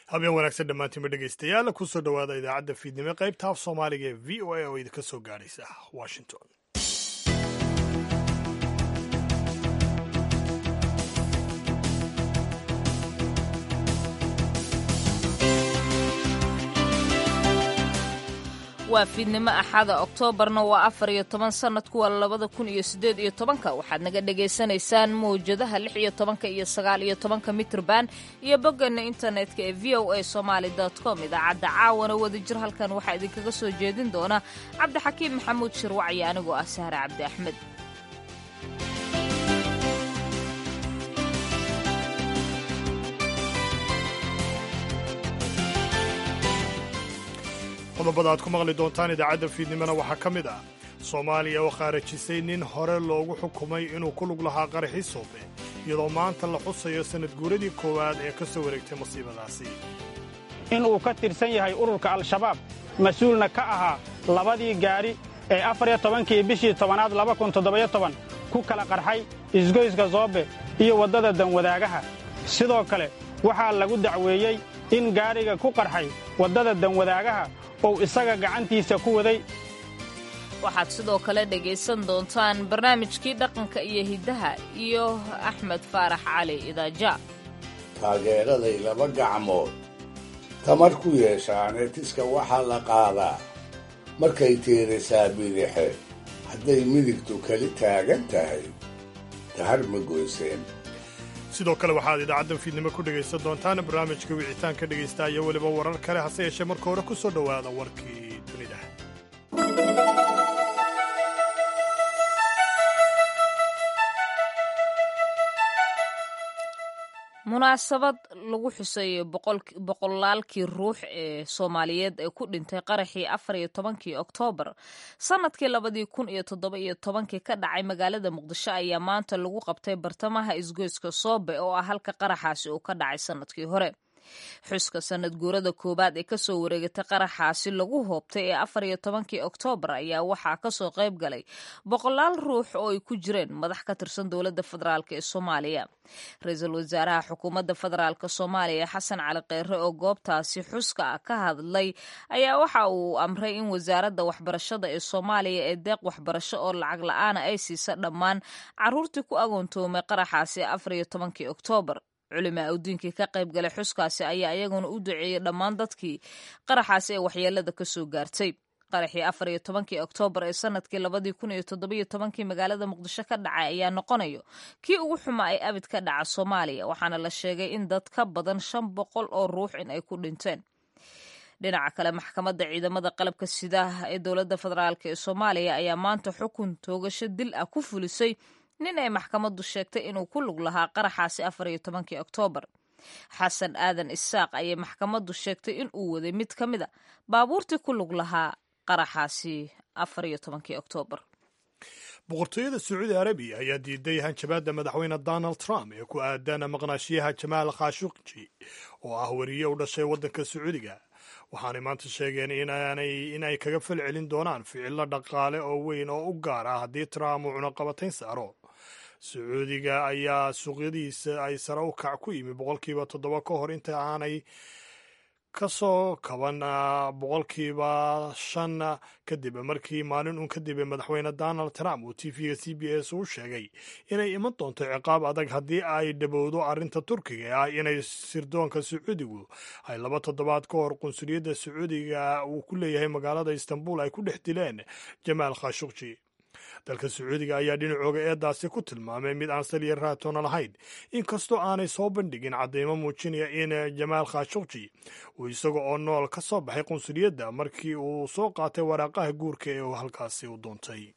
habeen wanaagsan dhammaantiinba dhegaystayaal kusoo dhowaada idaacadda fiidnimo qaybta af soomaaliga ee v o a oo idinka soo gaadhaysa washington waa fiidnimo axada oktoobarna waa afar iyo toban sanadku waa labada kun iyo siddeed iyo tobanka waxaad naga dhagaysanaysaan mawjadaha lix iyo tobanka iyo sagaal iyo tobanka mitrban iyo bogganna internetka ee v o a somaali com idaacadda caawana wadajir halkan waxaa idinkaga soo jeedin doona cabdixakiim maxamuud shirwacyo anigoo ah sahre cabdi axmed qodobada aad ku maqli doontaan idaacadda fiidnimona waxaa ka mid ah soomaaliya oo khaarajisay nin hore loogu xukumay inuu ku lug lahaa qaraxii soobe iyadoo maanta la xusayo sannad guuradii koowaad ee ka soo wareegtay masiibadaasi inuu ka tirsan yahay ururka al-shabaab mas-uulna ka ahaa labadii gaadhi ee afar iyo tobankii bishii tobanaad laba kun toddobayo toban ku kala qarxay isgoyska soobe iyo waddada danwadaagaha sidoo kale waxaa lagu dacweeyey in gaadhiga ku qarxay waddada danwadaagaha ou isaga gacantiisa ku waday waxaad sidoo kale dhegaysan doontaan barnaamijkii dhaqanka iyo hiddaha iyo axmed faarax cali idaaja taageeraday laba gacmood tamar ku yeeshaane tiska waxaa la qaadaa markay tiirisaa bidixe hadday midigtu keli taagan tahay tahar ma goyseen sidoo kale waxaad idaacaddan fiidnimo ku dhegaysan doontaan barnaamijka wicitaanka dhegaysta iyo weliba warar kale hase yeeshee marka hore ku soo dhowaada warkii dunida munaasabad lagu xuseeyey boqolaalkii ruux ee soomaaliyeed ee ku dhintay qaraxii afar iyo tobankii oktoobar sannadkii labadii kun iyo toddoba iyo tobankii ka dhacay magaalada muqdisho ayaa maanta lagu qabtay bartamaha isgoyska soobe oo ah halka qaraxaasi uu ka dhacay sannadkii hore xuska sanad guurada koowaad ee kasoo wareegatay qaraxaasi lagu hoobtay ee afar iyo tobankii oktoobar ayaa waxaa kasoo qayb galay boqolaal ruux oo ay ku jireen madax ka tirsan dowladda federaalk ee soomaaliya ra-iisul wasaaraha xukuumadda federaalk soomaaliya xasan cali kheyre oo goobtaasi xuska ah ka hadlay ayaa waxa uu amray in wasaaradda waxbarashada ee soomaaliya ee deeq waxbarasho oo lacag la-aana ay siisa dhammaan caruurtii ku agoontoomay qaraxaasi afar iyo tobankii oktoobar culimaa udiinkii ka qayb galay xuskaasi ayaa iyaguna u duceeyey dhammaan dadkii qaraxaasi ee waxyeelada kasoo gaartay qaraxii afar iyo tobankii oktoobar ee sanadkii labadii kun iyo toddobiyo tobankii magaalada muqdisho ka dhacay ayaa noqonayo kii ugu xumaa ee abid ka dhaca soomaaliya waxaana la sheegay in dad ka badan shan boqol oo ruux in ay ku dhinteen dhinaca kale maxkamadda ciidamada qalabka sidaah ee dowladda federaalk ee soomaaliya ayaa maanta xukun toogasho dil ah ku fulisay nin ay maxkamaddu sheegtay inuu ku lug lahaa qaraxaasi afar iyo tobankii oktoobar xasan aadan isaaq ayay maxkamaddu sheegtay in uu waday mid ka mid a baabuurtii ku lug lahaa qaraxaasi afar iyo tobankii oktoobar boqortooyada sacuudi arabiya ayaa diiday hanjabaadda madaxweyne donald trump ee ku aadan maqnaashiyaha jamaal khashuqji oo ah weriye u dhashay waddanka sacuudiga waxaanay maanta sheegeen in ay kaga fal celin doonaan ficilo dhaqaale oo weyn oo u gaar ah haddii trump uu cunaqabatayn saaro sacuudiga ayaa suuqyadiisa ay sare u kac ku yimi boqolkiiba toddoba ka hor inta aanay ka soo kaban boqolkiiba shan kadib markii maalin uun kadib madaxweyne donald trump uu t v-ga c b s u sheegay inay iman doonto ciqaab adag haddii ay dhowowdo arrinta turkiga ee ah inay sirdoonka sacuudigu ay laba toddobaad ka hor qunsuliyadda sacuudiga uu ku leeyahay magaalada istanbul ay ku dhex dileen jamaal khashuqji dalka sacuudiga ayaa dhinacooga eedaasi ku tilmaamay mid aan saliya raatoona lahayn inkastoo aanay soo bandhigin caddaymo muujinaya in jamaal khashuqji uu isaga oo nool ka soo baxay qunsuliyadda markii uu soo qaatay waraaqaha guurka ee uu halkaasi u doontay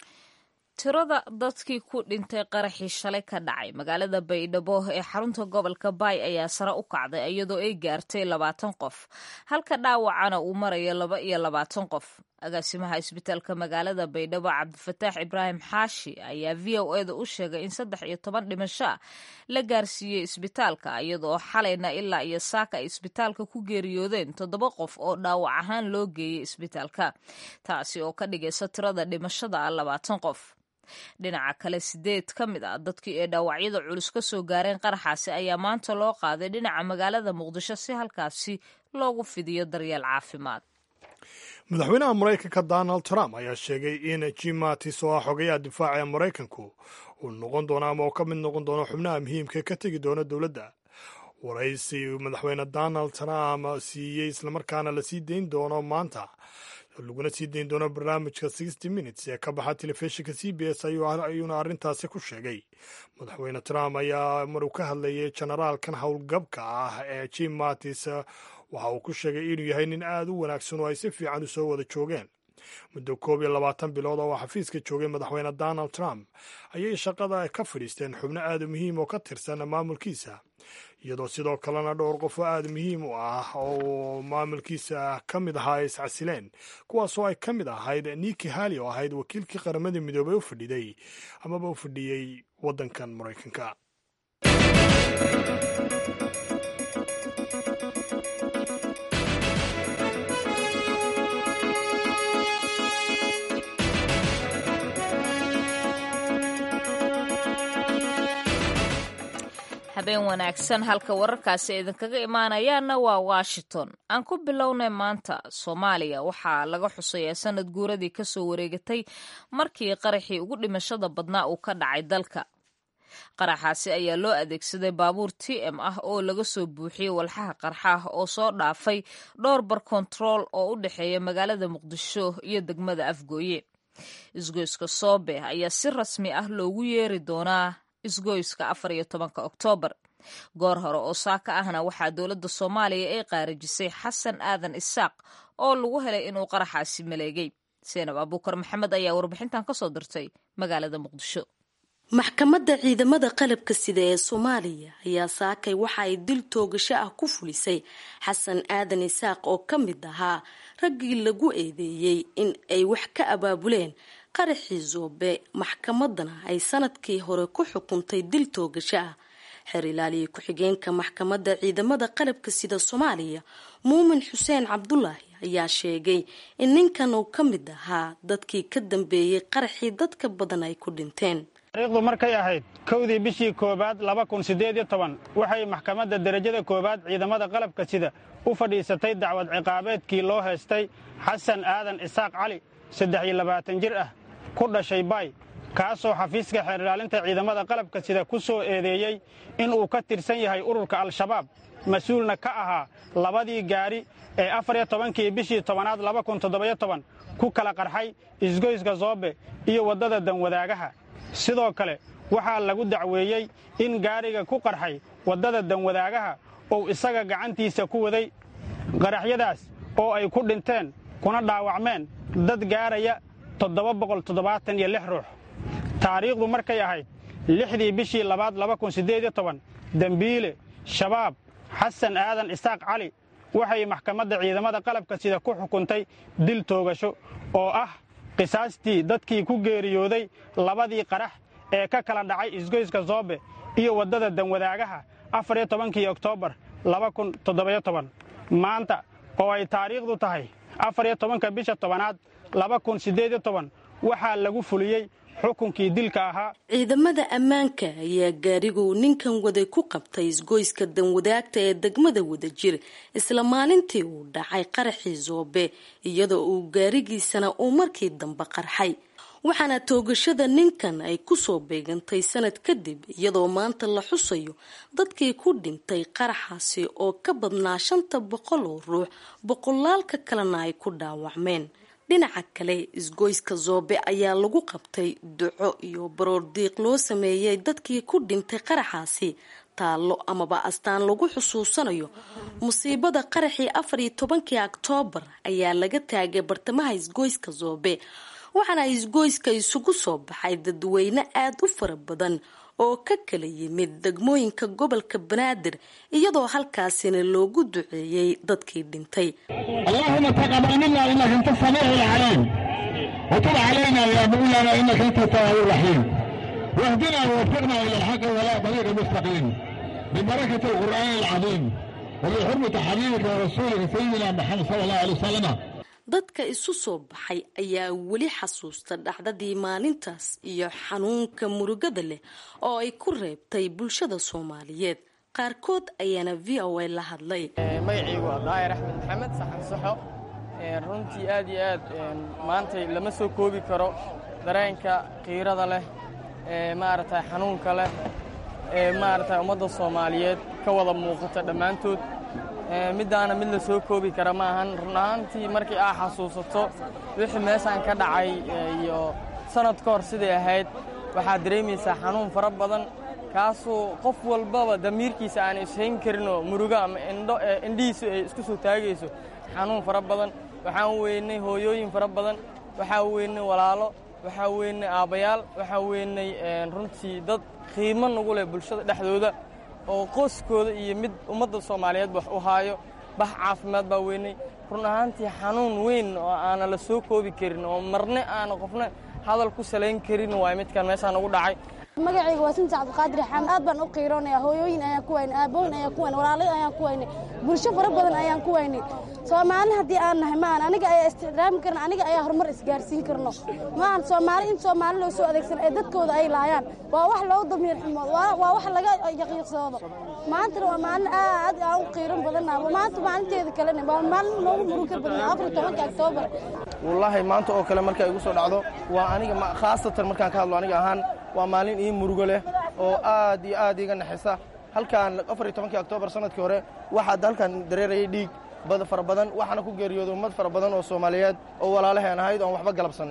tirada dadkii ku dhintay qaraxii shalay ka dhacay magaalada baydhabo ee xarunta gobolka baay ayaa sare u kacday iyadoo ay gaartay labaatan qof halka dhaawacana uu marayo laba iyo labaatan qof agaasimaha isbitaalka magaalada baydhabo cabdifataax ibraahim xaashi ayaa v o eda u sheegay in saddex iyo toban dhimasho ah la gaarsiiyey isbitaalka iyadoo xalayna ilaa iyo saaka ay isbitaalka ku geeriyoodeen toddoba qof oo dhaawac ahaan loo geeyey isbitaalka taasi oo ka dhigaysa tirada dhimashada ah labaatan qof dhinaca kale sideed ka mid ah dadkii ee dhaawacyada culus ka soo gaareen qaraxaasi ayaa maanta loo qaaday dhinaca magaalada muqdisho si halkaasi loogu fidiyo daryeel caafimaad madaxweynaha maraykanka donald trump ayaa sheegay in jim mattis oo ah xogayaha difaaca ee maraykanku uu noqon doono ama uu ka mid noqon doono xubnaha muhiimka ka tegi doona dowladda waraysi madaxweyne donald trump siiyey islamarkaana lasii dayn doono maanta laguna sii dayn doono barnaamijka sixty minutes ee ka baxa telefishinka c b s ayuuna arrintaasi ku sheegay madaxweyne trump ayaa maruu ka hadlayay generaalkan howlgabka ah ee jim mattis waxa uu ku sheegay inuu yahay nin aad u wanaagsan oo ay si fiican u soo wada joogeen muddo koob iyo labaatan bilood oo xafiiska joogay madaxweyne donald trump ayay shaqada ka fadhiisteen xubno aad u muhiim oo ka tirsan maamulkiisa iyadoo sidoo kalena dhowr qof oo aad muhiim u ah oo maamulkiisa ka mid ahaa ay iscasileen kuwaasoo ay ka mid ahayd niki hali oo ahayd wakiilkii qaramada midoobey u fadhiday amaba u fadhiyey waddankan maraykanka habeen wanaagsan halka wararkaasi idinkaga imaanayaana waa washington aan ku bilownay maanta soomaaliya waxaa laga xusayaa sanad guuradii kasoo wareegatay markii qaraxii ugu dhimashada badnaa uu ka dhacay dalka qaraxaasi ayaa loo adeegsaday baabuur t m ah oo laga soo buuxiyey walxaha qarxaah oo soo dhaafay dhowr bar kontarool oo u dhexeeya magaalada muqdisho iyo degmada afgooye isgoyska soobe ayaa si rasmi ah loogu yeeri doonaa isgoyska afar iyo tobanka oktoobar goor hore oo saaka ahna waxaa dowladda soomaaliya ay qaarijisay xasan aadan isaaq oo lagu helay inuu qaraxaasi maleegay seenab abuukar maxamed ayaa warbixintan kasoo dirtay magaalada muqdisho maxkamadda ciidamada qalabka sida ee soomaaliya ayaa saakay waxa ay dil toogasho ah ku fulisay xasan aadan isaaq oo ka mid ahaa raggii lagu eedeeyey in ay wax ka abaabuleen qaraxii zoobe maxkamadana ay sanadkii hore ku xukuntay dil toogasho ah xeer ilaaliya ku-xigeenka maxkamadda ciidamada qalabka sida soomaaliya muumin xuseen cabdulaahi ayaa sheegay in ninkan uu ka mid ahaa dadkii ka dambeeyey qaraxii dadka badan ay ku dhinteen taariikhdu markay ahayd kowdii bishii koowaad laba kun siddeed iyo toban waxay maxkamadda derajada koowaad ciidamada qalabka sida u fadhiisatay dacwad ciqaabeedkii loo haystay xasan aadan isaaq cali saddex iyo labaatan jir ah ku dhashay baay kaasoo xafiiska xeer ilaalinta ciidamada qalabka sida ku soo eedeeyey inuu ka tirsan yahay ururka al-shabaab mas-uulna ka ahaa labadii gaari ee afar iyo tobankii bishii tobanaad laba kun toddobayo toban ku kala qarxay isgoyska zoobe iyo waddada danwadaagaha sidoo kale waxaa lagu dacweeyey in gaariga ku qarxay waddada danwadaagaha uu isaga gacantiisa ku waday qaraxyadaas oo ay ku dhinteen kuna dhaawacmeen dad gaaraya toddoba boqol toddobaatan iyo lix ruux taariikhdu markay ahayd lixdii bishii labaad laba kun siddeed iyo toban dembiile shabaab xasan aadan isaaq cali waxay maxkamadda ciidamada qalabka sida ku xukuntay dil toogasho oo ah qisaastii dadkii ku geeriyooday labadii qarax ee ka kala dhacay isgoyska zoobe iyo waddada danwadaagaha afar iyo tobankii oktoobar laba kun toddobayo toban maanta oo ay taariikhdu tahay afar iyo tobanka bisha tobanaad laba kun siddeed iyo toban waxaa lagu fuliyey xukunkii dilka ahaa ciidamada ammaanka ayaa gaariguu ninkan waday ku qabtay isgoyska danwadaagta ee degmada wadajir isla maalintii uu dhacay qaraxii zoobe iyadoo uu gaarigiisana uu markii dambe qarxay waxaana toogashada ninkan ay kusoo beegantay sanad kadib iyadoo maanta la xusayo dadkii ku dhintay qaraxaasi oo ka badnaa shanta boqol oo ruux boqolaalka kalena ay ku dhaawacmeen dhinaca kale isgoyska zoobe ayaa lagu qabtay duco iyo baroordiiq loo sameeyey dadkii ku dhintay qaraxaasi taallo amaba astaan lagu xusuusanayo musiibada qaraxii afar iyo tobankii oktoobar ayaa laga taagay bartamaha isgoyska zoobe waxaana isgoyska isugu soo baxay dadweyne aada u fara badan oo ka kala yimid degmooyinka gobolka banaadir iyadoo halkaasina loogu duceeyey dadkii dhintay allahuma taqabal mina inaka anta samiic alcaliim watub calayna ya mawlana inaka anta tawaabu raxiim wahdina wawafiqna ila alxaqi walaa dariiqi mustaqiim bibarakati alqur'aani alcadiim وبحرمة حبيبك ورسولك سيدنا محمد صلى الله عليه وسلم dadka isu soo baxay ayaa weli xasuusta dhacdadii maalintaas iyo xanuunka murugada leh oo ay ku reebtay bulshada soomaaliyeed qaarkood ayaana v o a la hadlay magacaygu waa daahir axmed maxamed saxan saxo runtii aad iyo aad maantay lama soo koobi karo dareenka qiirada leh ee maaragtay xanuunka leh ee maaragtay ummadda soomaaliyeed ka wada muuqata dhammaantood middaana mid la soo koobi kara ma ahan run ahaantii markii aa xasuusato wixii meeshaan ka dhacay iyo sannad ka hor siday ahayd waxaad dareemaysaa xanuun fara badan kaasoo qof walbaba damiirkiisa aan ishayn karinoo murugo ama indho indhihiisu ay isku soo taagayso xanuun fara badan waxaan weynay hooyooyin fara badan waxaa weynay walaalo waxaa weynay aabbayaal waxaa weynay runtii dad qiimo nagu leh bulshada dhexdooda oo qoyskooda iyo mid ummadda soomaaliyeed wax u haayo bax caafimaad baa weynay run ahaantii xanuun weyn oo aana la soo koobi karin oo marne aana qofna hadal ku salayn karin waay midkan meeshaan ugu dhacay magacayga waa sinta cabdiqaadir xamed aad baan u qiiroonaya hooyooyin ayaan ku waynay aabooyin ayaan ku waynay walaalay ayaan ku waynay bulsho fara badan ayaan ku waynay soomaali haddii aan nahay maahan aniga ayaa istixraami karna aniga ayaa horumar isgaarsiin karno maahan soomaali in soomaali loo soo adeegsan ee dadkooda ay laayaan waa wax loogu damiir xumoodo waa wax laga yaqiiqsoodo maantana waa maalin aad aan u qiiran badannaha maanta maalinteeda kalena waa maalin noogu muruga badan afar tobanka oktoobar wallaahi maanta oo kale marka igu soo dhacdo waa aniga khaasatan markaan ka hadlo aniga ahaan waa maalin ii murugo leh oo aad iyo aad iiga naxisa halkaan afar iyo tobankii oktoobar sanadkii hore waxaad halkaan dareerayay dhiig bada fara badan waxaana ku geeriyooday ummad fara badan oo soomaaliyeed oo walaalaheen ahayd oon waxba galabsan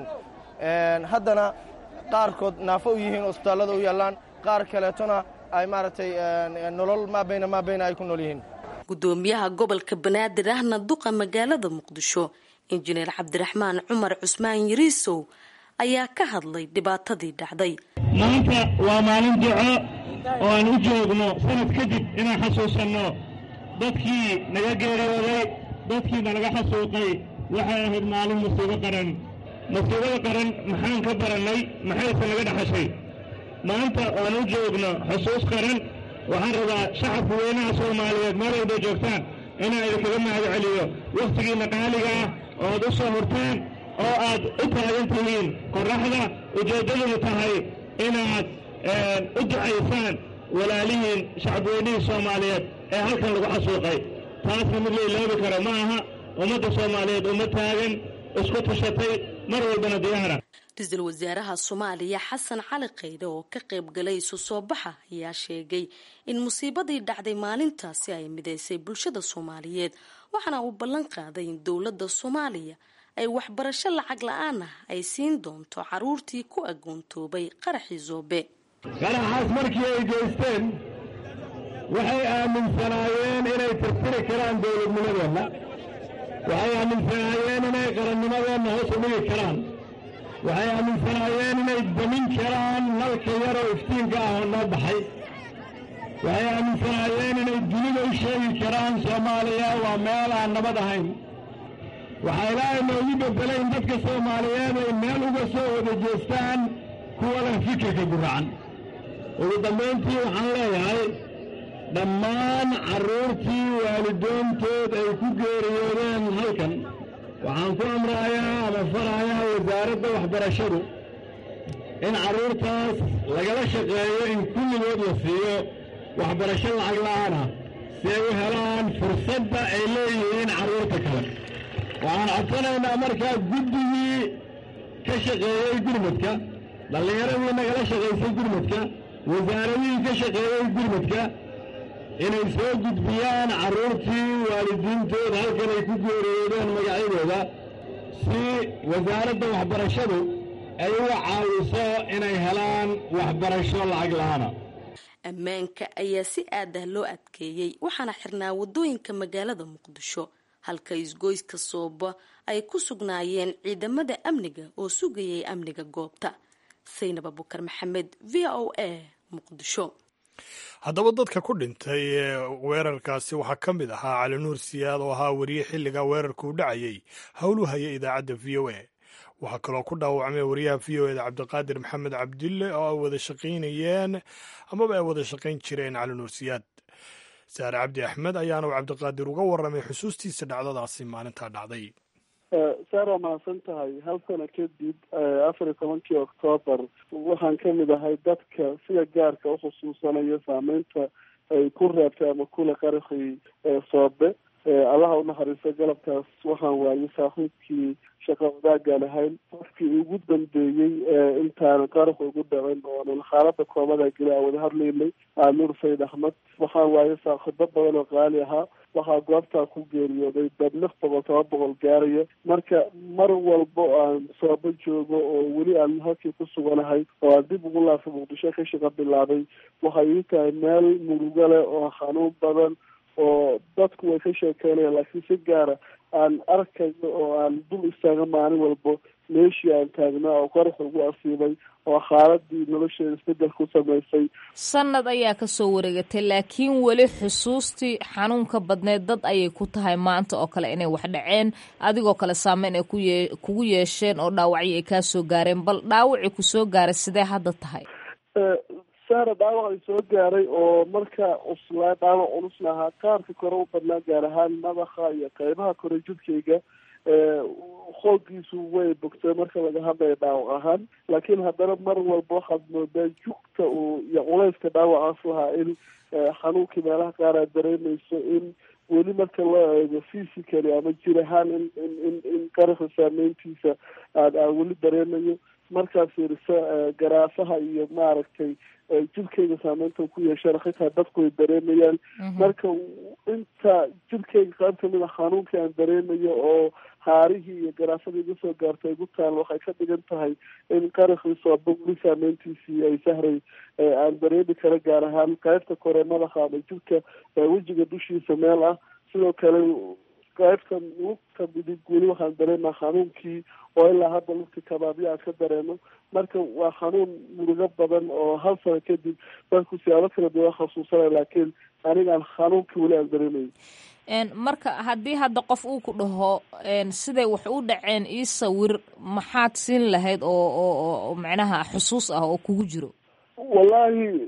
haddana qaarkood naafo u yihiin isbitaallada u yaallaan qaar kaleetona ay maaragtay nolol maabayna maabayna ay ku nool yihiin gudoomiyaha gobolka banaadir ahna duqa magaalada muqdisho injineer cabdiraxmaan cumar cusmaan yariisow ayaa ka hadlay dhibaatadii dhacday maanta waa maalin duco oo aan u joogno sanad kadib inaan xasuusanno dadkii naga geeriyooday dadkii nalaga xasuuqay waxay ahayd maalin musiibo qaran musiibada qaran maxaan ka barannay maxayse naga dhexashay maanta oan u joogno xusuus qaran waxaan rabaa shacabka weynaha soomaaliyeed meel walbay joogtaan inaan idinkaga mahad celiyo wakhtigiinna qaaliga ah oo aad u soo hurtaan oo aad u taagan tihiin qorraxda ujeeddaduna tahay inaad u ducaysaan walaalihiin shacabweynihii soomaaliyeed ee halkan lagu xasuuqay taasna mid la iloobi karo ma aha ummadda soomaaliyeed uma taagan isku tashatay mar walbana diyaara ra-iisul wasaaraha soomaaliya xasan cali kaydhe oo ka qayb galay isu soo baxa ayaa sheegay in musiibadii dhacday maalintaasi ay midaysay bulshada soomaaliyeed waxaana uu ballan qaaday in dowladda soomaaliya ay waxbarasho lacag la-aan ah ay siin doonto caruurtii ku agoontoobay qaraxii zoobe qaraxaas markii ay geysteen waxay aaminsanaayeen inay tirtiri karaan dowladnimadeenna waxay aaminsanaayeen inay qarannimadeenna hoos u dhigi karaan waxay aaminsanaayeen inay damin karaan nalka yaroo iftiinka ah oo noo baxay waxay aaminsanaayeen inay dunida u sheegi karaan soomaaliya waa meel aan nabad ahayn waxaa ilaahay noogu beddelay in dadka soomaaliyeed ay meel uga soo wada jeestaan kuwa leh fikirka guracan ugu dambayntii waxaan leeyahay dhammaan carruurtii waalidoontood ay ku geeriyoodeen halkan waxaan ku amrayaa ama farayaa wasaaradda waxbarashadu in carruurtaas lagala shaqeeyo in kulligood la siiyo waxbarasho lacag la'aana si ay u helaan fursadda ay leeyihiin carruurta kale waxaan codsanaynaa markaa guddigii ka shaqeeyey gurmadka dhallinyaradii nagala shaqaysay gurmadka wasaaradihii ka shaqeeyey gurmadka inay soo gudbiyaan carruurtii waalidiintood halkan ay ku geeriyoodeen magacyadooda si wasaaradda waxbarashadu ay uga caawiso inay helaan waxbarasho lacag la'aana ammaanka ayaa si aad ah loo adkeeyey waxaana xirnaa waddooyinka magaalada muqdisho halka isgoyska sooba ay ku sugnaayeen ciidamada amniga oo sugayay amniga goobta saynab abukar maxamed v o a muqdisho haddaba dadka ku dhintay weerarkaasi waxaa ka mid ahaa cali nuur siyaad oo ahaa weriye xilliga weerarka u dhacayay howlu haya idaacadda v o a waxaa kaloo ku dhaawacmay wariyaha v o eda cabdiqaadir maxamed cabdille oo ay wada shaqaynayeen amaba ay wada shaqayn jireen cali nuur siyaad saare cabdi axmed ayaana cabdiqaadir uga warramay xusuustiisa dhacdadaasi maalintaa dhacday saar waa mahadsan tahay hal sano kadib afar iyo tobankii octoobar waxaan kamid ahay dadka sida gaarka ukhusuusanaya saameynta ay ku reebtay ama kula qaraxii soobe allaha unaxariisto galabkaas waxaan waayay saaxiibkii shaqa wadaagaan ahayn qofkii ugu dambeeyey intaana qarax ugu dhacin oonan xaalada koomada geli aan wada hadlaynay nuur sayid axmed waxaan waayay saaxiibo badan oo qaali ahaa waxaa goobtaa ku geeriyooday dad lix boqol toba boqol gaaraya marka mar walbo aan soobo joogo oo weli aan halkii ku suganahay oo aan dib ugu laafay muqdisho ka shaqa bilaabay waxay ii tahay meel murugo leh oo xanuun badan oo dadku way ka sheekeynayaan laakiin si gaara aan arkayo oo aan dul istaaga maalin walbo meeshii aan taagnaa oo qarax ugu asiibay oo xaaladii nolosheeda isbedel ku samaysay sanad ayaa kasoo wareegatay laakiin weli xusuustii xanuunka badneed dad ayay ku tahay maanta oo kale inay wax dhaceen adigoo kale saameyn ay kuye kugu yeesheen oo dhaawacyo ay kaa soo gaareen bal dhaawacii kusoo gaaray sidee hadda tahay saara dhaawac ay soo gaaray oo marka cuslaa dhaawac culus lahaa qaarka kore u badnaa gaar ahaan madaxa iyo qeybaha kore jidkayga hoogiisu way bogtay marka laga hadlayo dhaawac ahaan laakiin haddana mar walba waxaad moodaa jugta uu iyo culayska dhaawacaas lahaa in xanuunkii meelaha qaar aad dareemayso in weli marka loo eego physically ama jir ahaan in in in in qaraxa saameyntiisa aad aan weli dareemayo markaad fiiriso garaafaha iyo maaragtay jirkayga saameynta ku yeeshana xitaa dadku ay dareemayaan marka inta jirkayga qayb kamid a xanuunkii aan dareemayo oo haarihii iyo garaafadii iga soo gaartay igu taal waxay ka dhigan tahay in qaraxii sooba weli saameyntiisii ay sahray aan dareemi kara gaar ahaan qaybta kore madaxa ama jirka wejiga dushiisa meel ah sidoo kale qaybta lugta midig weli waxaan dareemaa xanuunkii oo ilaa hadda lugti kabaabyo aan ka dareemo marka waa xanuun murugo badan oo hal sano kadib dadku siyaabo kala duwan khasuusanay laakiin anigaan xanuunkii weli aan dareemayo marka haddii hadda qof uu ku dhaho siday wax u dhaceen ii sawir maxaad siin lahayd oo oo macnaha xusuus ah oo kugu jiro wallahi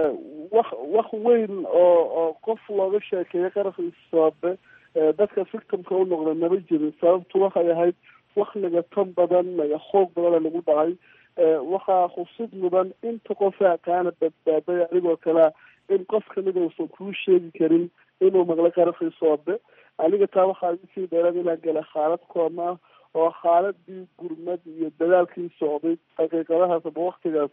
wax wax weyn oo oo qof looga sheekeeyo qaraxii soobe dadka victimka u noqda maba jirin sababtu waxay ahayd wax nagatan badan naga xoog badana nagu dhacay waxaa xusid mudan inta qofa kaana badbaaday anigoo kalea in qof kamida uusan kuu sheegi karin inuu maqlay qaraxii soobe aniga taa waxaa isii dheerad inaan gala xaalad kooma ah oo xaaladii gurmad iyo dadaalkii socday daqiiqadahaas ama waktigaas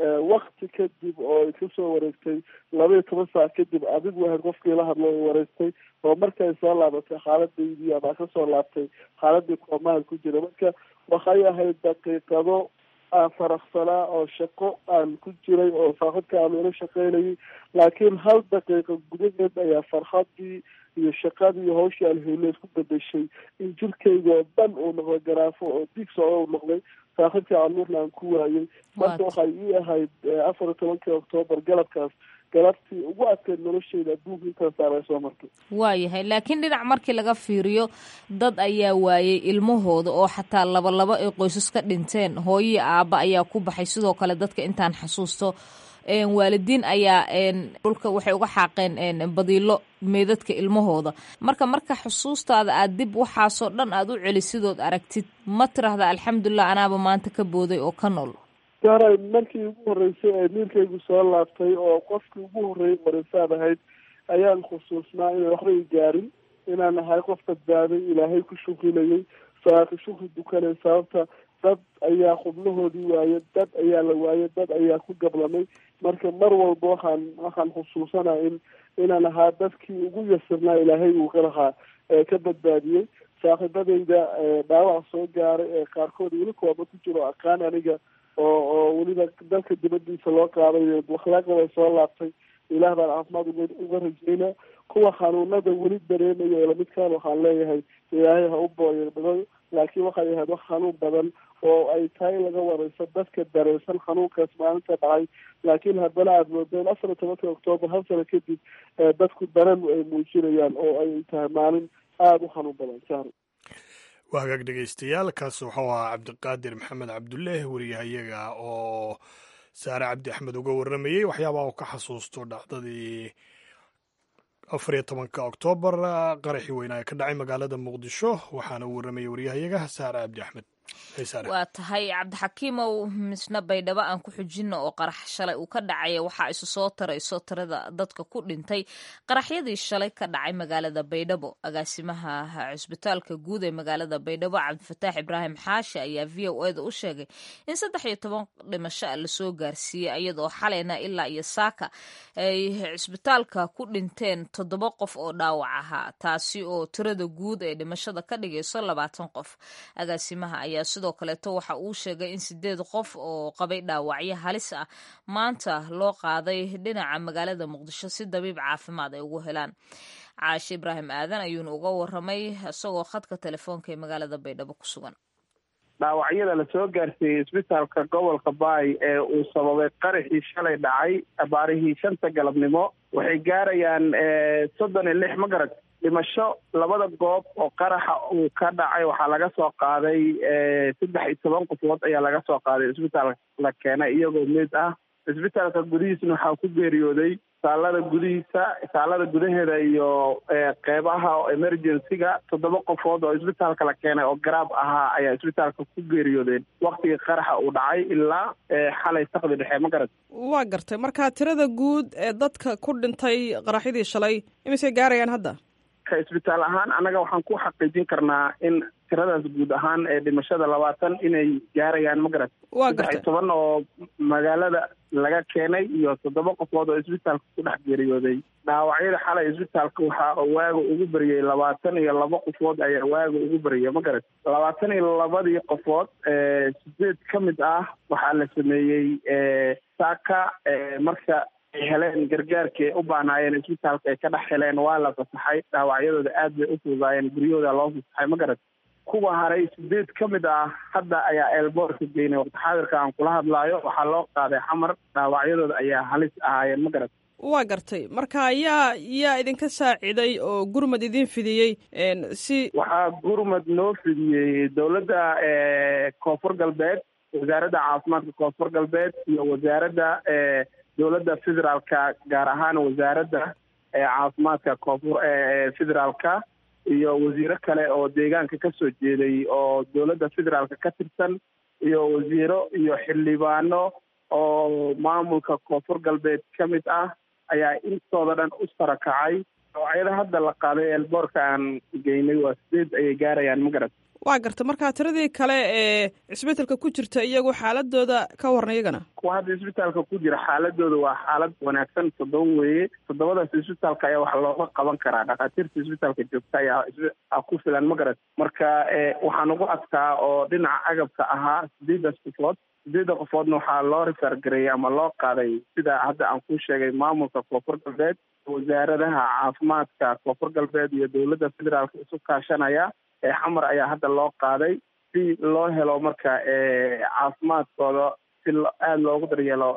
wakti kadib oo ay kasoo wareegtay laba iyo toban saac kadib adigu ahayd qofkii la hadlo ay wareegtay oo markay soo laabatay xaaladaydii ama kasoo laabtay xaaladii koomaha ku jira marka waxay ahayd daqiiqado aan faraxsanaa oo shaqo aan ku jiray oo saaxibka aan ila shaqeynayay laakiin hal daqiiqa gudaheed ayaa farxadii iyo shaqadii iyo hawshii aan heylo isku bedeshay in jirkayga oo dhan uu noqday garaafo oo dig socdo uu noqday saaxiibkii canuurna aan ku waayay marka waxay ii ahayd afar iyo tobankii octoobar galabkaas galabtii ugu adkeyd nolosheyda adduunka intaasaan ay soo martay waayahay laakiin dhinac markii laga fiiriyo dad ayaa waayay ilmahooda oo xataa laba laba ay qoysas ka dhinteen hooyii aabba ayaa ku baxay sidoo kale dadka intaan xasuusto waalidiin ayaa dhulka waxay uga xaaqeen badiilo meedadka ilmahooda marka marka xusuustaada aad dib waxaasoo dhan aad u celisidood aragtid ma tirahda alxamdulilah anaaba maanta ka booday oo ka nool garay markii ugu horreysay ee niilkaygu soo laabtay oo qofkii ugu horreeyay wareysaan ahayd ayaan khusuusnaa inay waxba i gaarin inaan ahay qof badbaaday ilaahay ku shukrinayay salaatu shukri dukanay sababta dad ayaa xubnahoodii waaye dad ayaa la waaye dad ayaa ku gablamay marka mar walba waxaan waxaan xusuusanaa in inaan ahaa dadkii ugu yasirnaa ilaahay uu ka lahaa ee ka badbaadiyey saaxiibadayda dhaawac soo gaaray ee qaarkood weli kooba ku jiro aqaan aniga oo oo weliba dalka dibadiisa loo qaaday akhlaaqda way soo laabtay ilaah baan caafimaad uga uga rajeynaa kuwa xanuunada weli dareemaya ee lamidkaan waxaan leeyahay ilaahay ha u booyadhado laakiin waxay ahayd wax xanuun badan oo ay tahay laga wareyso dadka dareensan xanuunkaas maalinta dhacay laakiin haddana aada moodeen afar iyo tobanka octoobar hal sano kadib dadku dareen ay muujinayaan oo ay tahay maalin aada u xanuun badan sahro waa hagaag dhegeystayaal kaas wuxuu ahaa cabdiqaadir maxamed cabduleeh wariyahayaga oo saare cabdi axmed uga warramayey waxyaabaha uu ka xasuusto dhacdadii afar iyo tobanka oktoobar qaraxii weynaa ee ka dhacay magaalada muqdisho waxaana uu warramayay waryahayaga saare cabdi axmed waa tahay cabdixakiimow misna baydhabo aan ku xujinno oo qarax shalay uu ka dhacaya waxaa isu soo tarayso tirada dadka ku dhintay qaraxyadii shalay ka dhacay magaalada baydhabo agaasimaha cusbitaalka guud ee magaalada baydhabo cabdifataax ibraahim xaashi ayaa v o eda u sheegay in saddex iyo toban dhimasho a lasoo gaarsiiyey iyadoo xalayna ilaa iyo saaka ay cusbitaalka ku dhinteen toddoba qof oo dhaawac ahaa taasi oo tirada guud ee dhimashada ka dhigayso labaatan qof agaasimaha ayaa sidoo kaleeto waxa uu sheegay in sideed qof oo qabay dhaawacyo halis ah maanta loo qaaday dhinaca magaalada muqdisho si dabiib caafimaad ay ugu helaan caashe ibraahim aadan ayuuna uga waramay isagoo khadka telefoonka ee magaalada baydhabo ku sugan dhaawacyada lasoo gaarsiiyey isbitaalka gobolka baay ee uu sababay qaraxii shalay dhacay abaarihii shanta galabnimo waxay gaarayaan soddon iyo lix ma garad dhimasho labada goob oo qaraxa uu ka dhacay waxaa laga soo qaaday saddex iyo toban qofood ayaa laga soo qaaday isbitaalka la keenay iyagoo mid ah isbitaalka gudihiisna waxaa ku geeriyooday saalada gudihiisa saalada gudaheeda iyo qeybaha emergency-ga toddoba qofood oo isbitaalka la keenay oo garaab ahaa ayaa isbitaalka ku geeriyoodeen waktigii qaraxa uu dhacay ilaa xalay saqdi dhexe ma garad waa gartay marka tirada guud ee dadka ku dhintay qaraxyadii shalay imisay gaarayaan hadda ka isbitaal ahaan annaga waxaan ku xaqiijin karnaa in tiradaas guud ahaan ee dhimashada labaatan inay gaarayaan ma garad saddex iyo toban oo magaalada laga keenay iyo toddoba qofood oo isbitaalka ku dhex geeriyooday dhaawacyada xalay isbitaalka waxaa waaga ugu bariyey labaatan iyo laba qofood ayaa waaga ugu bariyay ma garad labaatan iyo labadii qofood sideed ka mid ah waxaa la sameeyey saaka marka ay heleen gargaarkii u baanaayeen isbitaalka ay ka dhex heleen waa la fasaxay dhaawacyadooda aad bay u fududaayeen guryahooda loo fasaxay ma garad kuwa haray sideed ka mid ah hadda ayaa eelboorka geynay waqti xaadirka aan kula hadlaayo waxaa loo qaaday xamar dhaawacyadooda ayaa halis ahaayeen ma garad waa gartay marka yaa yaa idinka saaciday oo gurmad idin fidiyey si waxaa gurmad noo fidiyey dowladda koonfur galbeed wasaaradda caafimaadka koonfur galbeed iyo wasaaradda dowladda federaalka gaar ahaan wasaaradda caafimaadka koonfur federaalka iyo wasiiro kale oo deegaanka ka soo jeeday oo dowladda federaalka ka tirsan iyo wasiiro iyo xildhibaano oo maamulka koonfur galbeed ka mid ah ayaa intooda dhan u sarakacay dhaawacyada hadda la qaaday eelboorka aan geynay waa sideed ayay gaarayaan ma garad waa garta marka tiradii kale ee cisbitaalka ku jirta iyagu xaaladooda ka warna iyagana kuwa hadda isbitaalka ku jira xaaladooda waa xaalad wanaagsan toddoba weeye toddobadaas isbitaalka ayaa wax looga qaban karaa dhakhaatiirta isbitaalka joogta ayaa ku filan ma garad marka waxaan ugu adkaa oo dhinaca agabka ahaa sideedaas qofood sideedda qofoodna waxaa loo rifaargareeyey ama loo qaaday sida hadda aan ku sheegay maamulka koonfur galbeed wasaaradaha caafimaadka koonfur galbeed iyo dowladda federaalka isu kaashanaya xamar ayaa hadda loo qaaday si loo helo marka caafimaadkooda si aada loogu daryeelo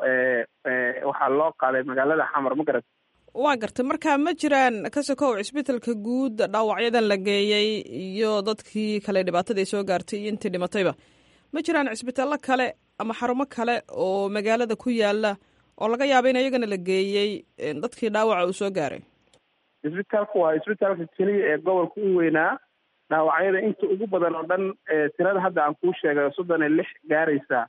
waxaa loo qaaday magaalada xamar ma garat waa gartay marka ma jiraan ka sokow cisbitaalka guud dhaawacyadan la geeyey iyo dadkii kale dhibaatada ay soo gaartay iyo intii dhimatayba ma jiraan cisbitaallo kale ama xarumo kale oo magaalada ku yaala oo laga yaaba in iyagana la geeyey dadkii dhaawaca uu soo gaaray isbitaalka waa isbitaalka keliya ee gobolka u weynaa dhaawacyada inta ugu badan oo dhan tirada hadda aan kuu sheegay soddon iyo lix gaaraysa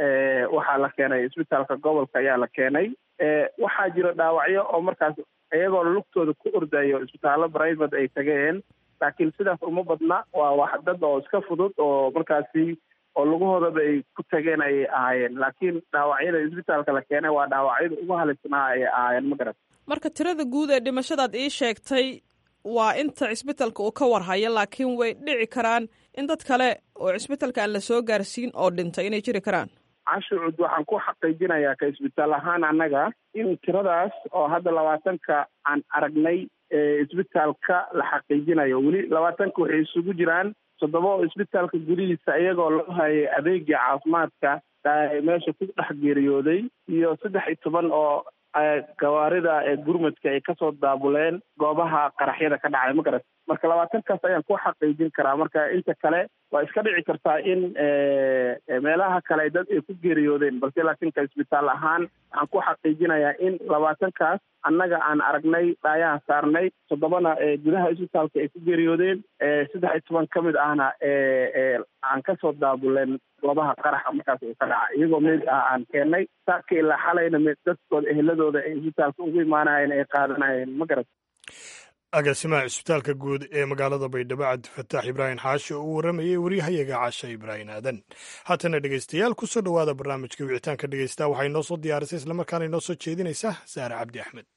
waxaa la keenay isbitaalka gobolka ayaa la keenay waxaa jira dhaawacyo oo markaas iyagoo lugtooda ku ordayo isbitaallo private ay tageen laakiin sidaas uma badna waa wax dad oo iska fudud oo markaasi oo lugahoodaba ay ku tageen ayay ahaayeen laakiin dhaawacyada isbitaalka la keenay waa dhaawacyada ugu halisnaa ayay ahaayeen ma garat marka tirada guud ee dhimashadaad ii sheegtay waa inta cisbitaalka uu ka warhayo laakiin way dhici karaan in dad kale oo cisbitaalka aan la soo gaarsiin oo dhintay inay jiri karaan cashucud waxaan ku xaqiijinayaa ka isbitaal ahaan annaga in tiradaas oo hadda labaatanka aan aragnay isbitaalka la xaqiijinayo weli labaatanka waxay isugu jiraan toddoba oo isbitaalka gudihiisa iyagoo loo hayay adeegii caafimaadka meesha ku dhex geeriyooday iyo saddex iyo toban oo gawaarida gurmadka ay kasoo daabuleen goobaha qaraxyada ka dhacay ma garat marka labaatankaas ayaan ku xaqiijin karaa marka inta kale waa iska dhici kartaa in meelaha kale dad ay ku geeriyoodeen balse laakiinka isbitaal ahaan waxaan ku xaqiijinayaa in labaatankaas annaga aan aragnay dhaayaha saarnay toddobana gudaha isbitaalka ay ku geeriyoodeen saddex iyo toban ka mid ahna aan kasoo daabuleen goobaha qaraxa markaas uu ka dhaca iyagoo mid ah aan keennay saaka ilaa xalayna mid dadkooda eheladooda ay isbitaalka ugu imaanayeen ay qaadanayeen ma garat agaasimaha cisbitaalka guud ee magaalada baydhabo cabdifataax ibraahim xaashi oo uu warramayey waryahayaga casha ibraahim aadan haatana dhegeystayaal kusoo dhowaada barnaamijka wicitaanka dhegeysta waxay noo soo diyaarisay islamarkaana inoo soo jeedinaysaa saare cabdi axmed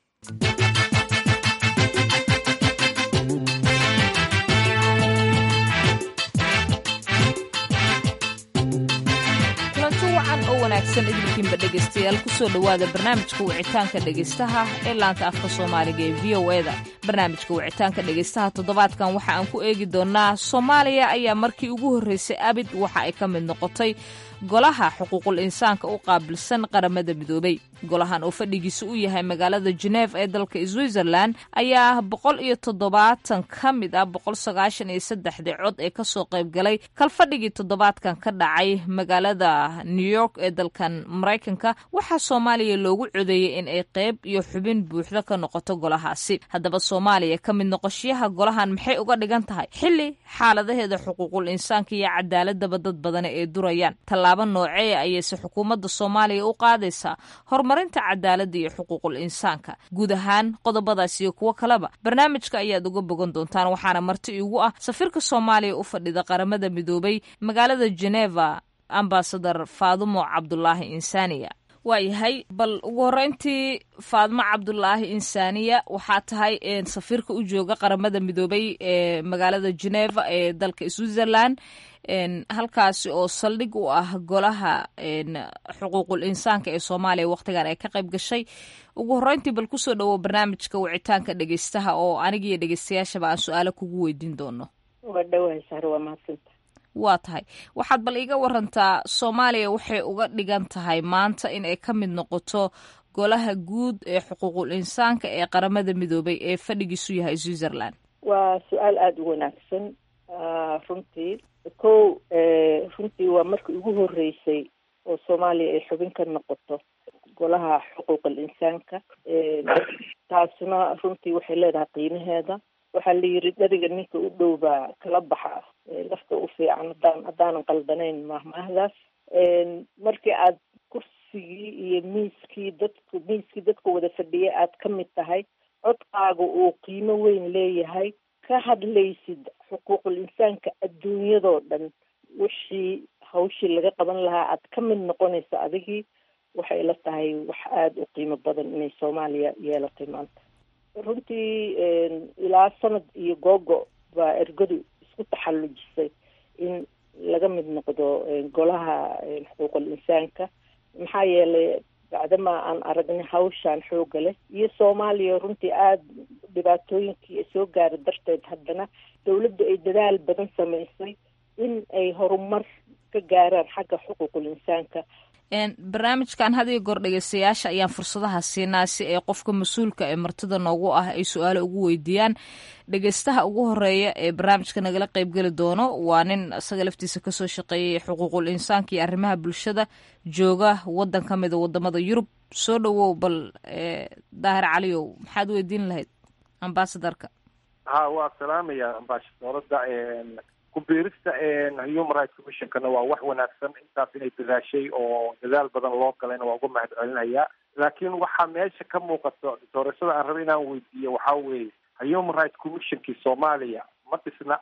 wacan oo wanaagsan idinkiinba dhegaystayaal kusoo dhowaada barnaamijka wicitaanka dhegaystaha ee laanta afka soomaaliga ee v o eda barnaamijka wicitaanka dhegaystaha toddobaadkan waxa aan ku eegi doonaa soomaaliya ayaa markii ugu horreysay abid waxa ay ka mid noqotay golaha xuquuqul insaanka u qaabilsan qaramada midoobay golahan oo fadhigiisa u yahay magaalada geneef ee dalka switzerland ayaa boqol iyo toddobaatan ka mid ah boqol sagaashan iyo saddexdii cod ee kasoo qayb galay kalfadhigii toddobaadkan ka dhacay magaalada new york ee dalkan maraykanka waxaa soomaaliya loogu codeeyey in ay qayb iyo xubin buuxda ka noqoto golahaasi haddaba soomaaliya ka mid noqoshiyaha golahan maxay uga dhigan tahay xili xaaladaheeda xuquuqul insaanka iyo cadaaladaba dad badani ay durayaan tallaabo noocee ayayse xukuumadda soomaaliya u qaadaysaa horumarinta cadaaladda iyo xuquuqul insaanka guud ahaan qodobadaas iyo kuwo kaleba barnaamijka ayaad uga bogan doontaan waxaana marti iigu ah safiirka soomaaliya u fadhida qaramada midoobay magaalada geneva ambasadar faadumo cabdulaahi insaaniya waayahay bal ugu horreyntii faadmo cabdulaahi insaaniya waxaa tahay safiirka u jooga qaramada midoobay ee magaalada geneva ee dalka switzerland halkaasi oo saldhig u ah golaha xuquuqul insaanka ee soomaaliya wakhtigan ay ka qayb gashay ugu horreyntii bal kusoo dhowo barnaamijka wicitaanka dhegeystaha oo anigiyo dhegeystayaashaba aan su-aalo kugu weydiin doono waa dhawahay sare waa mahadsanta waa tahay waxaad bal iga warantaa soomaaliya waxay uga dhigan tahay maanta in ay ka mid noqoto golaha guud ee xuquuqul insaanka ee qaramada midoobay ee fadhigiisu yahay switzerland waa su-aal aada u wanaagsan runtii kow runtii waa markii ugu horreysay oo soomaaliya ay xubin ka noqoto golaha xuquuqul insaanka taasna runtii waxay leedahay qiimaheeda waxaa la yiri dheriga ninka u dhow baa kala baxa lafta u fiican haddaan haddaanan qaldanayn mahmaahdaas markii aad kursigii iyo miiskii dadku miiskii dadka wada fadhiya aad ka mid tahay codkaaga uu qiimo weyn leeyahay ka hadlaysid xuquuqul insaanka adduunyadoo dhan wixii hawshii laga qaban lahaa aad ka mid noqonayso adigii waxay la tahay wax aada u qiimo badan inay soomaaliya yeelatay maanta runtii ilaa sanad iyo googo baa ergadu isku taxallujisay in laga mid noqdo golaha xuquuqul insaanka maxaa yeelay bacdamaa aan aragnay hawshaan xooga leh iyo soomaaliya runtii aada dhibaatooyinkii soo gaara darteed haddana dawladdu ay dadaal badan samaysay in ay horumar ka gaaraan xagga xuquuqul insaanka barnaamijkan had iyo goor dhegeystayaasha ayaan fursadaha siinaa si ay qofka mas-uulka ee martida noogu ah ay su-aalo ugu weydiiyaan dhegeystaha ugu horeeya ee barnaamijka nagala qeybgeli doono waa nin isaga laftiisa kasoo shaqeeyay xuquuqul insaanka iyo arrimaha bulshada jooga wadan ka mida wadamada yurub soo dhowow bal daahir caliyow maxaad weydiin lahayd ambasadarka ha waa salaamaya ambasadorada ku-biirista human rights commissionkana waa wax wanaagsan intaas inay dadaashay oo dadaal badan loo galayna waa uga mahad celinayaa laakiin waxaa meesha ka muuqato doorashada aan raba inaan weydiiyo waxaa weeye human rights commissionkii soomaaliya ma dhisna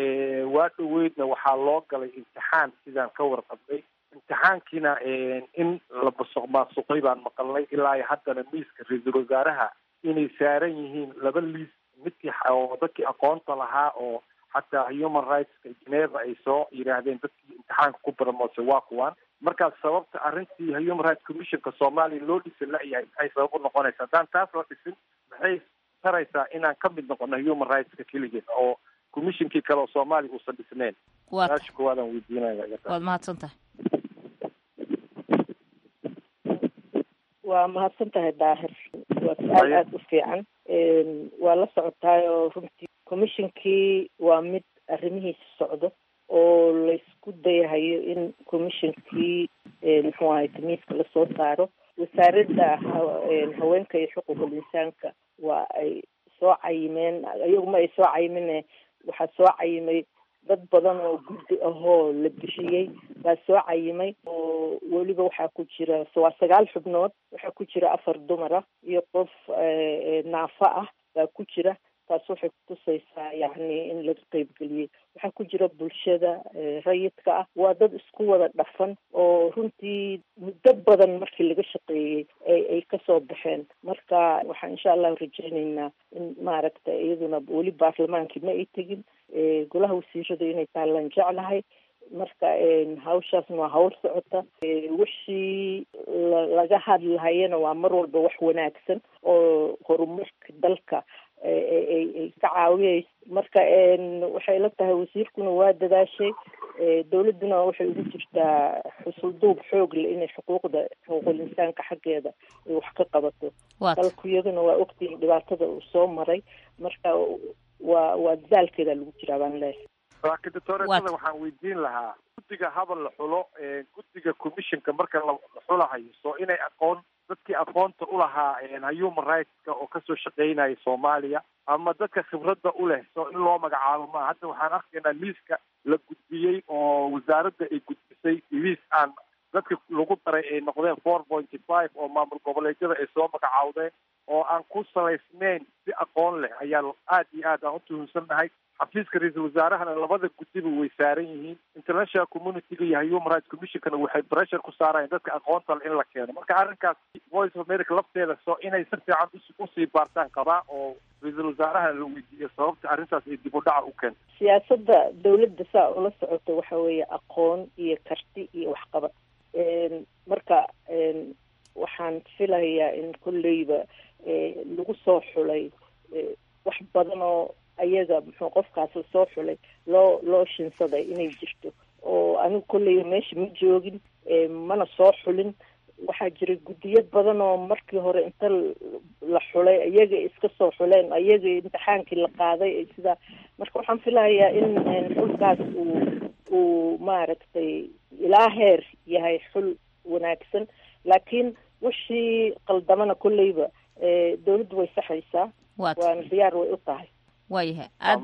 waa dhoweydna waxaa loo galay imtixaan sidaan ka warqabnay imtixaankiina in la masuq maasuqay baan maqalnay ilaa haddana miiska ra-iisul wasaaraha inay saaran yihiin laba liis midkii oo dadkii aqoonta lahaa oo xataa human rightska geneva ay soo yidhaahdeen dadkii imtixaanka ku baramoose waa kuwaan markaas sababta arrintii human rights commissionka soomaaliya loo dhisan la-yahay maxay sabab u noqonaysa haddaan taas la dhisin maxay taraysaa inaan ka mid noqono human rightska keligeed oo commissionkii kale oo soomaaliya uusan dhisneyn su-aasha koowaadaan weydiinaya waad mahadsan tahay waa mahadsan tahay daahir waa su-aal aada u fiican waa la socotaayoo runtii commissionkii waa mid arrimihiisa socdo oo laysku dayahayo in commissionkii muxuu ahay tamiiska lasoo saaro wasaaradda haweenka iyo xuquuqul insaanka waa ay soo cayimeen iyaguma ay soo cayimine waxaa soo cayimay dad badan oo guddi ahoo la bixiyey baa soo cayimay oo weliba waxaa ku jira waa sagaal xubnood waxaa ku jira afar dumara iyo qof naafa ah baa ku jira taas waxay kutusaysaa yacni in laga qeybgeliyey waxaa ku jira bulshada rayidka ah waa dad isku wada dhafan oo runtii muddo badan markii laga shaqeeyey ay ay kasoo baxeen marka waxaan insha allahu rajeyneynaa in maaragta iyaduna weli baarlamaankii ma ay tegin golaha wasiirada inay taalaan jeclahay marka hawshaasna waa hawl socota wixii laga hadlahayana waa mar walba wax wanaagsan oo horumarka dalka ay ka caawiyeyso marka waxay la tahay wasiirkuna waa dadaashay dowladduna waxay ugu jirtaa xusulduub xoog le inay xuquuqda xuquuqul insaanka xaggeeda ay wax ka qabato dalku iyaduna waa ogtihin dhibaatada uu soo maray marka waa waa dadaalkeeda lagu jiraa baan leeyahay laakiin doctoretada waxaan weydiin lahaa guddiga habal la xulo guddiga commissionka marka la xulahayo soo inay aqoon dadkii aqoonta ulahaa human rightska oo kasoo shaqeynaya soomaaliya ama dadka khibradda u leh soo in loo magacaabo maa hadda waxaan arkaynaa liiska la gudbiyey oo wasaaradda ay gudbisay liis aan dadka lagu daray ay noqdeen four pointy five oo maamul goboleedyada ay soo magacaawdeen oo aan ku salaysnayn si aqoon leh ayaa aad iyo aad aan u tuhunsannahay xafiiska ra-iisul wasaarahana labada guddiba way saaran yihiin international communityga iyo human rights commissionkana waxay pressure ku saarayaan dadka aqoonta le in la keeno marka arrinkaas voice of america lafteeda soo inay si fiican usii baartaan qabaa oo ra-iisul wasaaraha la weydiiyo sababta arrintaas ay dib u dhaca u keento siyaasadda dawladda saa ula socoto waxa weeye aqoon iyo karti iyo waxqabad marka waxaan filayaa in kolleyba lagu soo xulay wax badan oo ayaga muxuu qofkaas lasoo xulay loo loo shinsaday inay jirto oo anigu kolleyba meesha ma joogin mana soo xulin waxaa jira guddiyo badan oo markii hore inta la xulay ayaga iska soo xuleen ayaga imtixaankii la qaaday sidaa marka waxaan filahayaa in xulkaas uu uu maaragtay ilaa heer yahay xul wanaagsan laakiin wixii qaldamana kolleyba dawladdu way saxaysaa waana diyaar way u tahay waayahay aad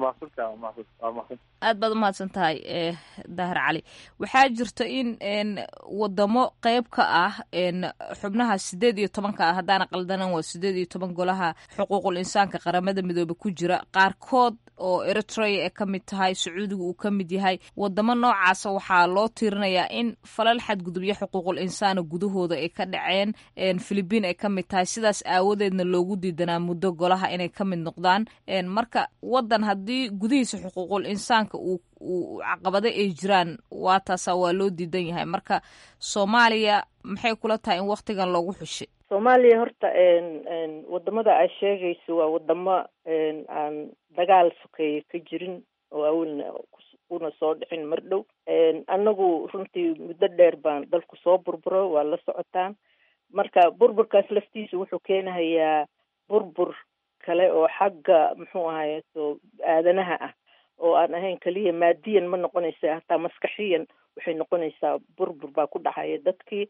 aad baad umahadsan tahay dahar cali waxaa jirta in wadamo qeyb ka ah xubnaha sideed iyo tobanka ah haddaana qaldanan waa sideed iyo toban golaha xuquuqul insaanka qaramada midoobe ku jira qaarkood oo eritrea ay ka mid tahay sacuudiga uu ka mid yahay wadamo noocaasa waxaa loo tiirinayaa in falal xadgudubyo xuquuqul insaana gudahooda ay ka dhaceen philibiin ay ka mid tahay sidaas aawadeedna loogu diidanaa muddo golaha inay ka mid noqdaan marka wadan haddii gudihiisa xuquuqul insaanka uu uu caqabado ay jiraan waa taasa waa loo diidan yahay marka soomaaliya maxay kula tahay in waktigan loogu xushay soomaaliya horta wadamada ay sheegayso waa wadamo aan dagaal sokeeye ka jirin oo awalna kuna soo dhicin mar dhow annagu runtii muddo dheer baan dalku soo burburo waa la socotaan marka burburkaas laftiisa wuxuu keenahayaa burbur kale oo xagga muxuu ahaye so aadanaha ah oo aan ahayn keliya maadiyan ma noqonaysa hataa maskaxiyan waxay noqonaysaa burbur baa ku dhacaya dadkii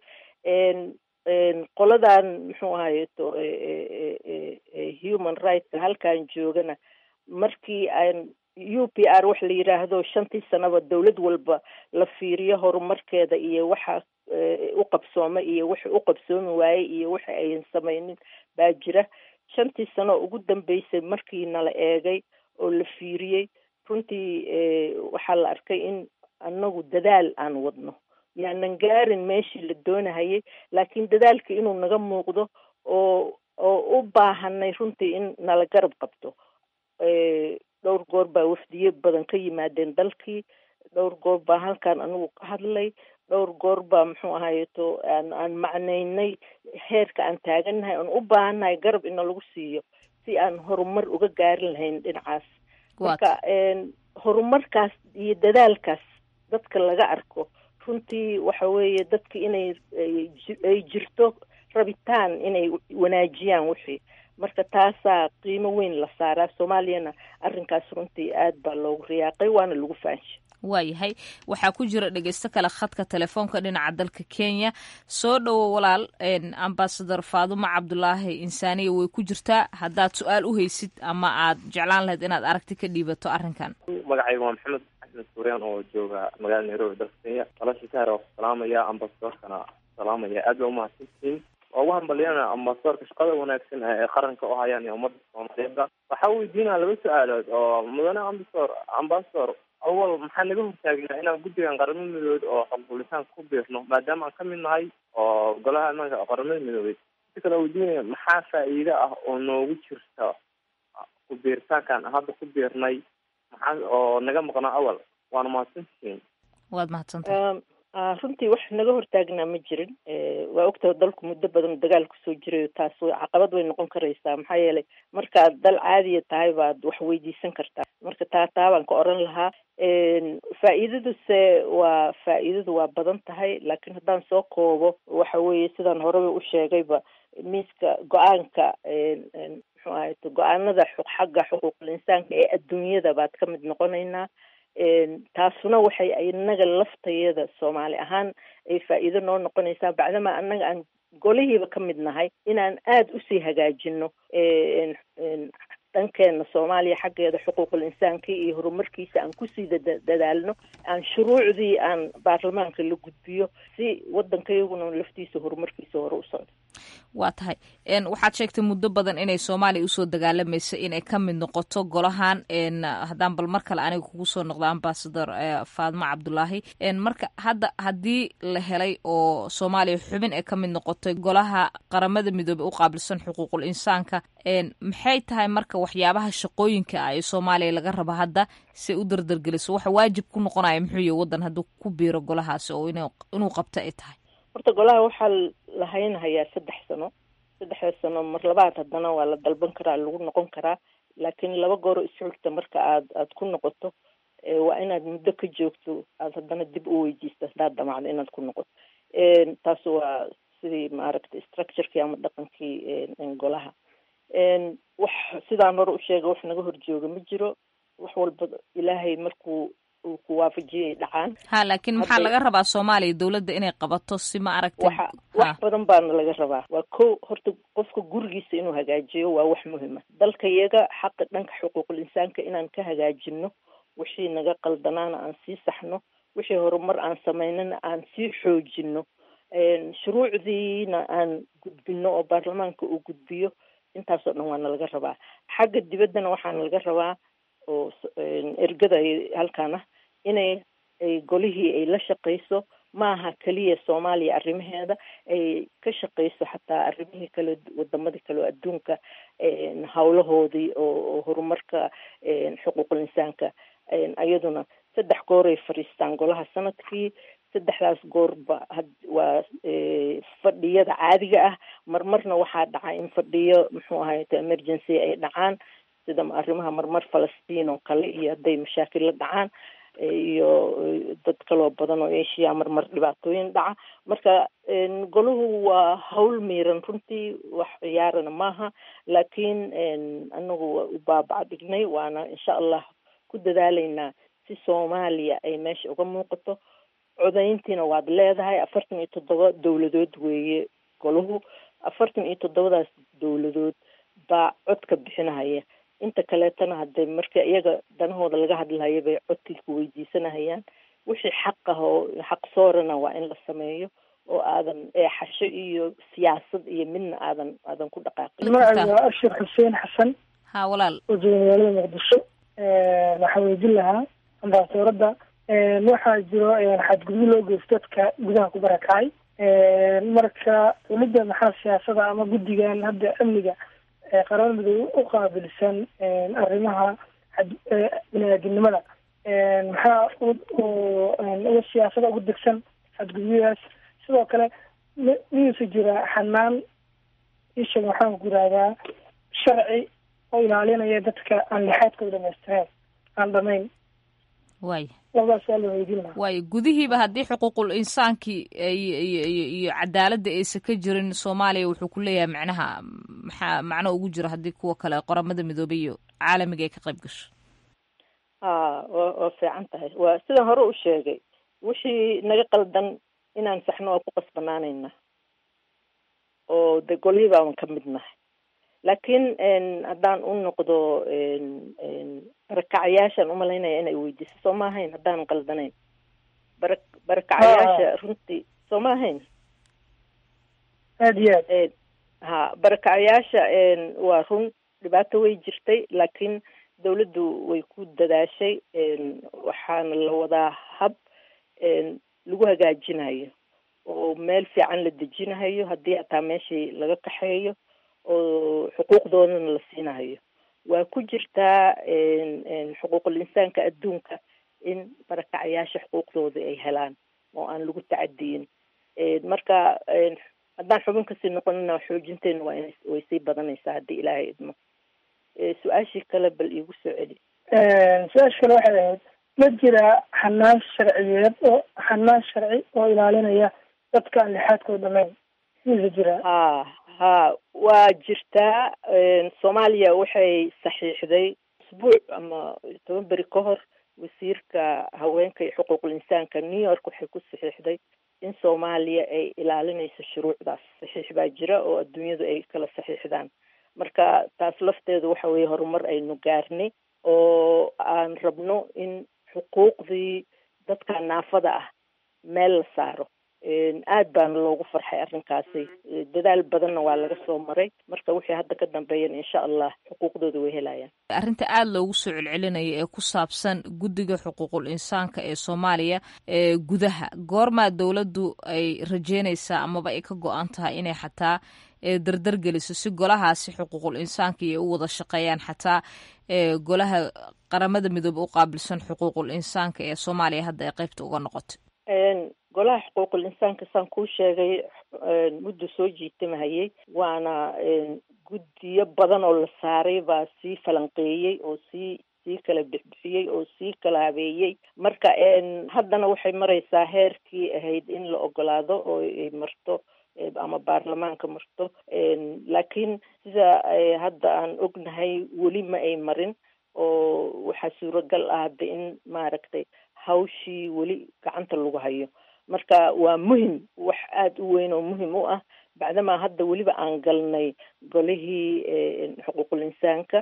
qoladan muxuu ahaye to human rightska halkan joogana markii aan u p r wax la yidhaahdo shantii sanaba dawlad walba la fiiriyo horumarkeeda iyo waxa u qabsooma iyo wixi u qabsoomi waayey iyo wixi ayan samaynin baa jira shantii sano ugu dambeysay markii nala eegay oo la fiiriyey runtii waxaa la arkay in annagu dadaal aan wadno yaanan gaarin meeshii la doonahayay laakiin dadaalka inuu naga muuqdo oo oo u baahanay runtii in nala garab qabto dhowr goor baa wafdiye badan ka yimaadeen dalkii dhowr goor baa halkan anigu ka hadlay dhowr goor baa muxuu ahayeto aan aan macnaynay heerka aan taagannahay aan u baahannahay garab ina lagu siiyo si aan horumar uga gaarin lahayn dhinacaas marka horumarkaas iyo dadaalkaas dadka laga arko runtii waxa weeye dadka inay ay jirto rabitaan inay wanaajiyaan wixii marka taasaa qiimo weyn la saaraa soomaaliyana arrinkaas runtii aad baa loogu riyaaqay waana lagu faanshay waayahay waxaa ku jira dhegeysto kale khadka telefoonka dhinaca dalka kenya soo dhowo walaal ambasador faadumo cabdulaahi insaaniya way ku jirtaa haddaad su-aal u haysid ama aad jeclaan lahayd inaad aragti ka dhiibato arrinkan magacayga waa maxamed axmed suuryaan oo jooga magaalada nairobi dalka kenya walaasha sahar waa ku salaamaya ambasadorkana salaamaya aad baa umahadsantihiin waa ugu hambaliyana ambasadorka shaqada wanaagsan ee qaranka u hayaan iyo ummadda soomaaliyeedba waxaa weydiinaa laba su-aalood oo mudane ambasador ambasador awal maxaa naga hortaagnaa inaan guddigan qaramada midoobeed oo xuquuqlisaanka ku biirno maadaama aan ka mid nahay oo golaha imaanka qaramada midoobeed si kale weydiinaya maxaa faa'iide ah oo noogu jirta ku biiritaankan hadda ku biirnay maxaa oo naga maqnaa awal waana mahadsantihiin waad mahadsantahay runtii wax naga hortaagnaa ma jirin waa ogtaha dalku muddo badan dagaal kusoo jirayo taas caqabad way noqon karaysaa maxaa yeelay markaad dal caadiya tahay baad wax weydiisan kartaa marka taa taa baan ka oran lahaa faa'iidaduse waa faa'iidadu waa badan tahay laakiin haddaan soo koobo waxa weeye sidaan horeba u sheegayba miiska go-aanka muxuu ahay go-aanada xagga xuquuqul insaanka ee adduunyada baad ka mid noqonaynaa taasuna waxay inaga laftayada soomaali ahaan ay faa'iido noo noqonaysaa bacdama annaga aan golihiiba ka mid nahay inaan aada usii hagaajino dhankeena soomaaliya xaggeeda xuquuqul insaanka iyo horumarkiisa aan kusii dadaalno aan shuruucdii aan baarlamaanka la gudbiyo si waddankayaguna laftiisa horumarkiisa hore u socdo waa tahay waxaad sheegtay muddo badan inay soomaaliya usoo dagaalamaysa inay ka mid noqoto golahan haddaan bal mar kale aniga kugu soo noqdo ambasador faadmo cabdulaahi marka hadda haddii la helay oo soomaaliya xubin ay ka mid noqotay golaha qaramada midoobey u qaabilsan xuquuqul insaanka maxay tahay marka waxyaabaha shaqooyinka ah ee soomaaliya laga rabo hadda si u dardargeliso waxa waajib ku noqonaya muxuu yahy waddan hadduu ku biiro golahaasi oo inuu qabto ay tahay horta golaha waxaa la haynhayaa saddex sano saddexda sano mar labaad haddana waa la dalban karaa lagu noqon karaa laakiin laba gooro isxurta marka aad aad ku noqoto waa inaad muddo ka joogto aad haddana dib u weydiisto haddaad damacdo inaad ku noqoto taas waa sidii maaragtay structurekii ama dhaqankii golaha wax sidaan hore u sheegay wax naga horjooga ma jiro wax walba ilaahay markuu uu ku waafajiyay dhacaan ha laakiin maxaa laga rabaa soomaaliya dowladda inay qabato si ma aragtay waxa wax badan baana laga rabaa waa ko horta qofka gurigiisa inuu hagaajiyo waa wax muhima dalka iyaga xaqa dhanka xuquuqul insaanka inaan ka hagaajino wixii naga qaldanaana aan sii saxno wixii horumar aan samaynana aan sii xoojino shuruucdiina aan gudbino oo baarlamaanka uu gudbiyo intaasoo dhan waana laga rabaa xagga dibaddana waxaana laga rabaa oo ergada halkaan ah inay ay golihii ay la shaqayso maaha keliya soomaaliya arrimaheeda ay ka shaqayso xataa arrimihii kale wadamadii kale oo adduunka hawlahoodii oo horumarka xuquuqul insaanka iyaduna saddex gooray fadhiistaan golaha sanadkii saddexdaas goorba waa fadhiyada caadiga ah marmarna waxaa dhaca in fadhiyo muxuu ahay emergency ay dhacaan sida arrimaha marmar falastiin oo kale iyo hadday mashaakil la dhacaan iyo dad kaloo badan oo asia marmar dhibaatooyin dhaca marka golahu waa hawl miiran runtii wax ciyaarana maaha laakiin anagu waa u baabaca dhignay waana insha allah ku dadaalaynaa si soomaaliya ay meesha uga muuqato codayntiina waad leedahay afartan iyo toddoba dowladood weeye golahu afartan iyo toddobadaas dowladood baa codka bixinahaya inta kaleetana hadee marka iyaga danahooda laga hadlahayo bay codkii ku weydiisanahayaan wixii xaq ah oo xaq soorana waa in la sameeyo oo aadan eexasho iyo siyaasad iyo midna aadan aadan ku dhaqaaqin magacayga waa ashir xuseen xasan ha walaal oo jooga magaalada muqdisho waxaa weydin lahaa ambaasadooradda waxaa jiro xadgudub loo geysto dadka gudaha ku barakacay marka dowladda maxaa siyaasada ama guddigan hadda amniga qaramada midoobe u qaabilsan arrimaha bini-aadinimada maxaa uga siyaasada ugu degsan xadgudubyadaas sidoo kale miyuusa jira xanaan isheeg maxaan ku yihahdaa sharci oo ilaalinaya dadka aan lixaadkooda dhamaystireen aan dhamayn waay labadaasaa la weydiin lahaa waayo gudihiiba haddii xuquuqul insaankii iyo cadaaladda aysan ka jirin soomaaliya wuxuu ku leeyahay macnaha maxaa macno ugu jiro haddii kuwa kale qoramada midoobay iyo caalamiga ay ka qayb gasho ha wa waa fiican tahay waa sidaan hore u sheegay wixii naga qaldan inaan saxno waa ku qasbanaanayna oo de golihii baaban ka mid nahay laakiin haddaan u noqdo barakacayaashaan umalaynaya inay weydiiso soo ma ahayn haddaanan qaldanayn bara barakacayaasha runtii soo ma ahayn aad iyo aad ha barakacayaasha waa run dhibaato way jirtay laakiin dawladdu way ku dadaashay waxaana la wadaa hab lagu hagaajinayo oo meel fiican la dejinahayo haddii hataa meeshii laga kaxeeyo oo xuquuqdoodana la siinahayo waa ku jirtaa xuquuqul insaanka adduunka in barakacayaasha xuquuqdooda ay helaan oo aan lagu tacadiyin marka haddaan xubin kasii noqonina xoojinteena waa in way sii badanaysaa haddii ilaahay idmo su-aashii kale bal iigu soo celi su-aasha kale waxay ahayd ma jiraa xanaan sharciyeed oo xanaan sharci oo ilaalinaya dadka aan lixaadkooda dhamayn misa jiraa ha ha waa jirtaa soomaaliya waxay saxiixday usbuuc ama toban beri ka hor wasiirka haweenka iyo xuquuqul insaanka new york waxay ku saxiixday in soomaaliya ay ilaalinayso shuruucdaas saxiix baa jira oo adduunyadu ay kala saxiixdaan marka taas lafteedu waxa weeye horumar aynu gaarnay oo aan rabno in xuquuqdii dadka naafada ah meel la saaro aad baana loogu farxay arrinkaasi dadaal badanna waa laga soo maray marka wixii hadda ka dambeeyana insha allah xuquuqdooda way helayaan arrinta aada loogu soo celcelinaya ee ku saabsan guddiga xuquuqul insaanka ee soomaaliya ee gudaha goormaa dowladdu ay rajeynaysaa amaba ay ka go-an tahay inay xataa dardar geliso si golahaasi xuquuqul insaanka iyo u wada shaqeeyaan xataa golaha qaramada midoobe u qaabilsan xuquuqul insaanka ee soomaaliya hadda ay qeybta uga noqotay golaha xuquuqul insaanka saan kuu sheegay muddo soo jiitamahayay waana guddiyo badan oo la saaray baa sii falanqeeyey oo sii sii kala bixbixiyey oo sii kala habeeyey marka haddana waxay maraysaa heerkii ahayd in la ogolaado oo ay marto ama baarlamaanka marto laakiin sida hadda aan ognahay weli ma ay marin oo waxaa suuragal ah hadda in maaragtay hawshii weli gacanta lagu hayo marka waa muhim wax aada u weyn oo muhim u ah bacdamaa hadda weliba aan galnay golihii xuquuqul insaanka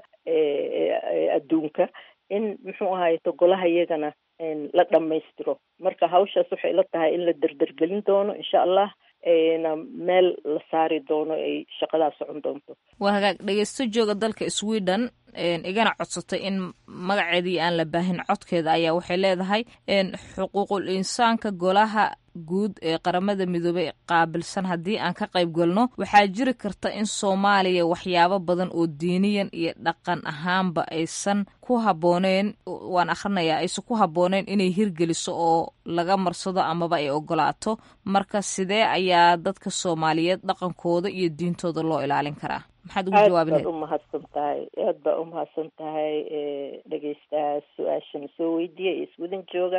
adduunka in muxuu ahayto golaha iyagana la dhammaystiro marka hawshaas waxay ila tahay in la derdergelin doono insha allah na meel la saari doono ay shaqadaas socon doonto waa hagaag dhegeysto jooga dalka sweden igana codsatay in magaceedii aan la baahin codkeeda ayaa waxay leedahay xuquuqul insaanka golaha guud ee qaramada midoobey qaabilsan haddii aan ka qayb galno waxaa jiri karta in soomaaliya waxyaabo badan oo diiniyan iyo dhaqan ahaanba aysan ku habbooneen waan akhrinayaa aysan ku habbooneen inay hirgeliso oo laga marsado amaba ay ogolaato marka sidee ayaa dadka soomaaliyeed dhaqankooda iyo diintooda loo ilaalin karaa maxaad ugu jawaabi aad baad umahadsan tahay aad baa umahadsan tahay dhegeystaha su-aashana soo weydiiya iyo iswadan jooga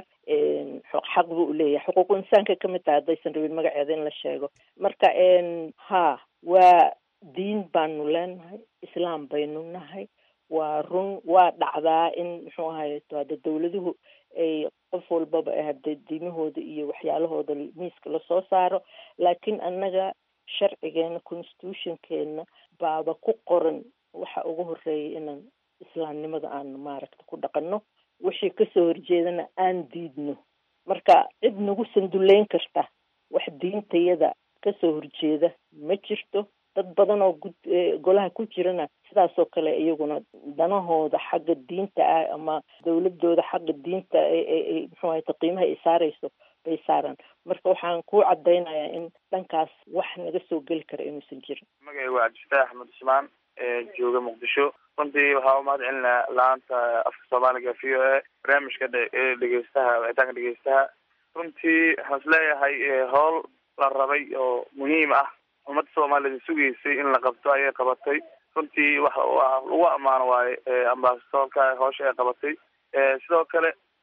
xaq buu uleeyahay xuquuqu insaanka kamid tahay haddaysan rabin magaceeda in la sheego marka ha waa diin baanu leenahay islaam baynu nahay waa run waa dhacdaa in muxuu ahayeto hadda dawladuhu ay qof walbaba hadda diimahooda iyo waxyaalahooda miiska lasoo saaro laakiin annaga sharcigeena constitutionkeena baaba ku qoran waxa ugu horeeya inaan islaamnimada aan maaragta ku dhaqanno wixii kasoo horjeedana aan diidno marka cid nagu sanduleyn karta wax diintayada kasoo horjeeda ma jirto dad badan oo gud golaha ku jirana sidaasoo kale iyaguna danahooda xagga diinta ah ama dawladooda xagga diinta ay muxuu ahayta qiimaha ay saarayso bay saaraan marka waxaan ku cadaynayaa in dhankaas wax naga soo geli kara inuusan jirin magacay waa cabdifataax axmed usmaan jooga muqdisho runtii waxaa umahad celinaa la-aanta afka soomaaliga v o a barnaamijka dhegeystaha wicitaanka dhegeystaha runtii waxaan isleeyahay howl la rabay oo muhiim ah ummadda soomaaliyed sugaysay in la qabto ayay qabatay runtii waxa lagu ammaano waaye ambasadoorka howsha ay qabatay sidoo kale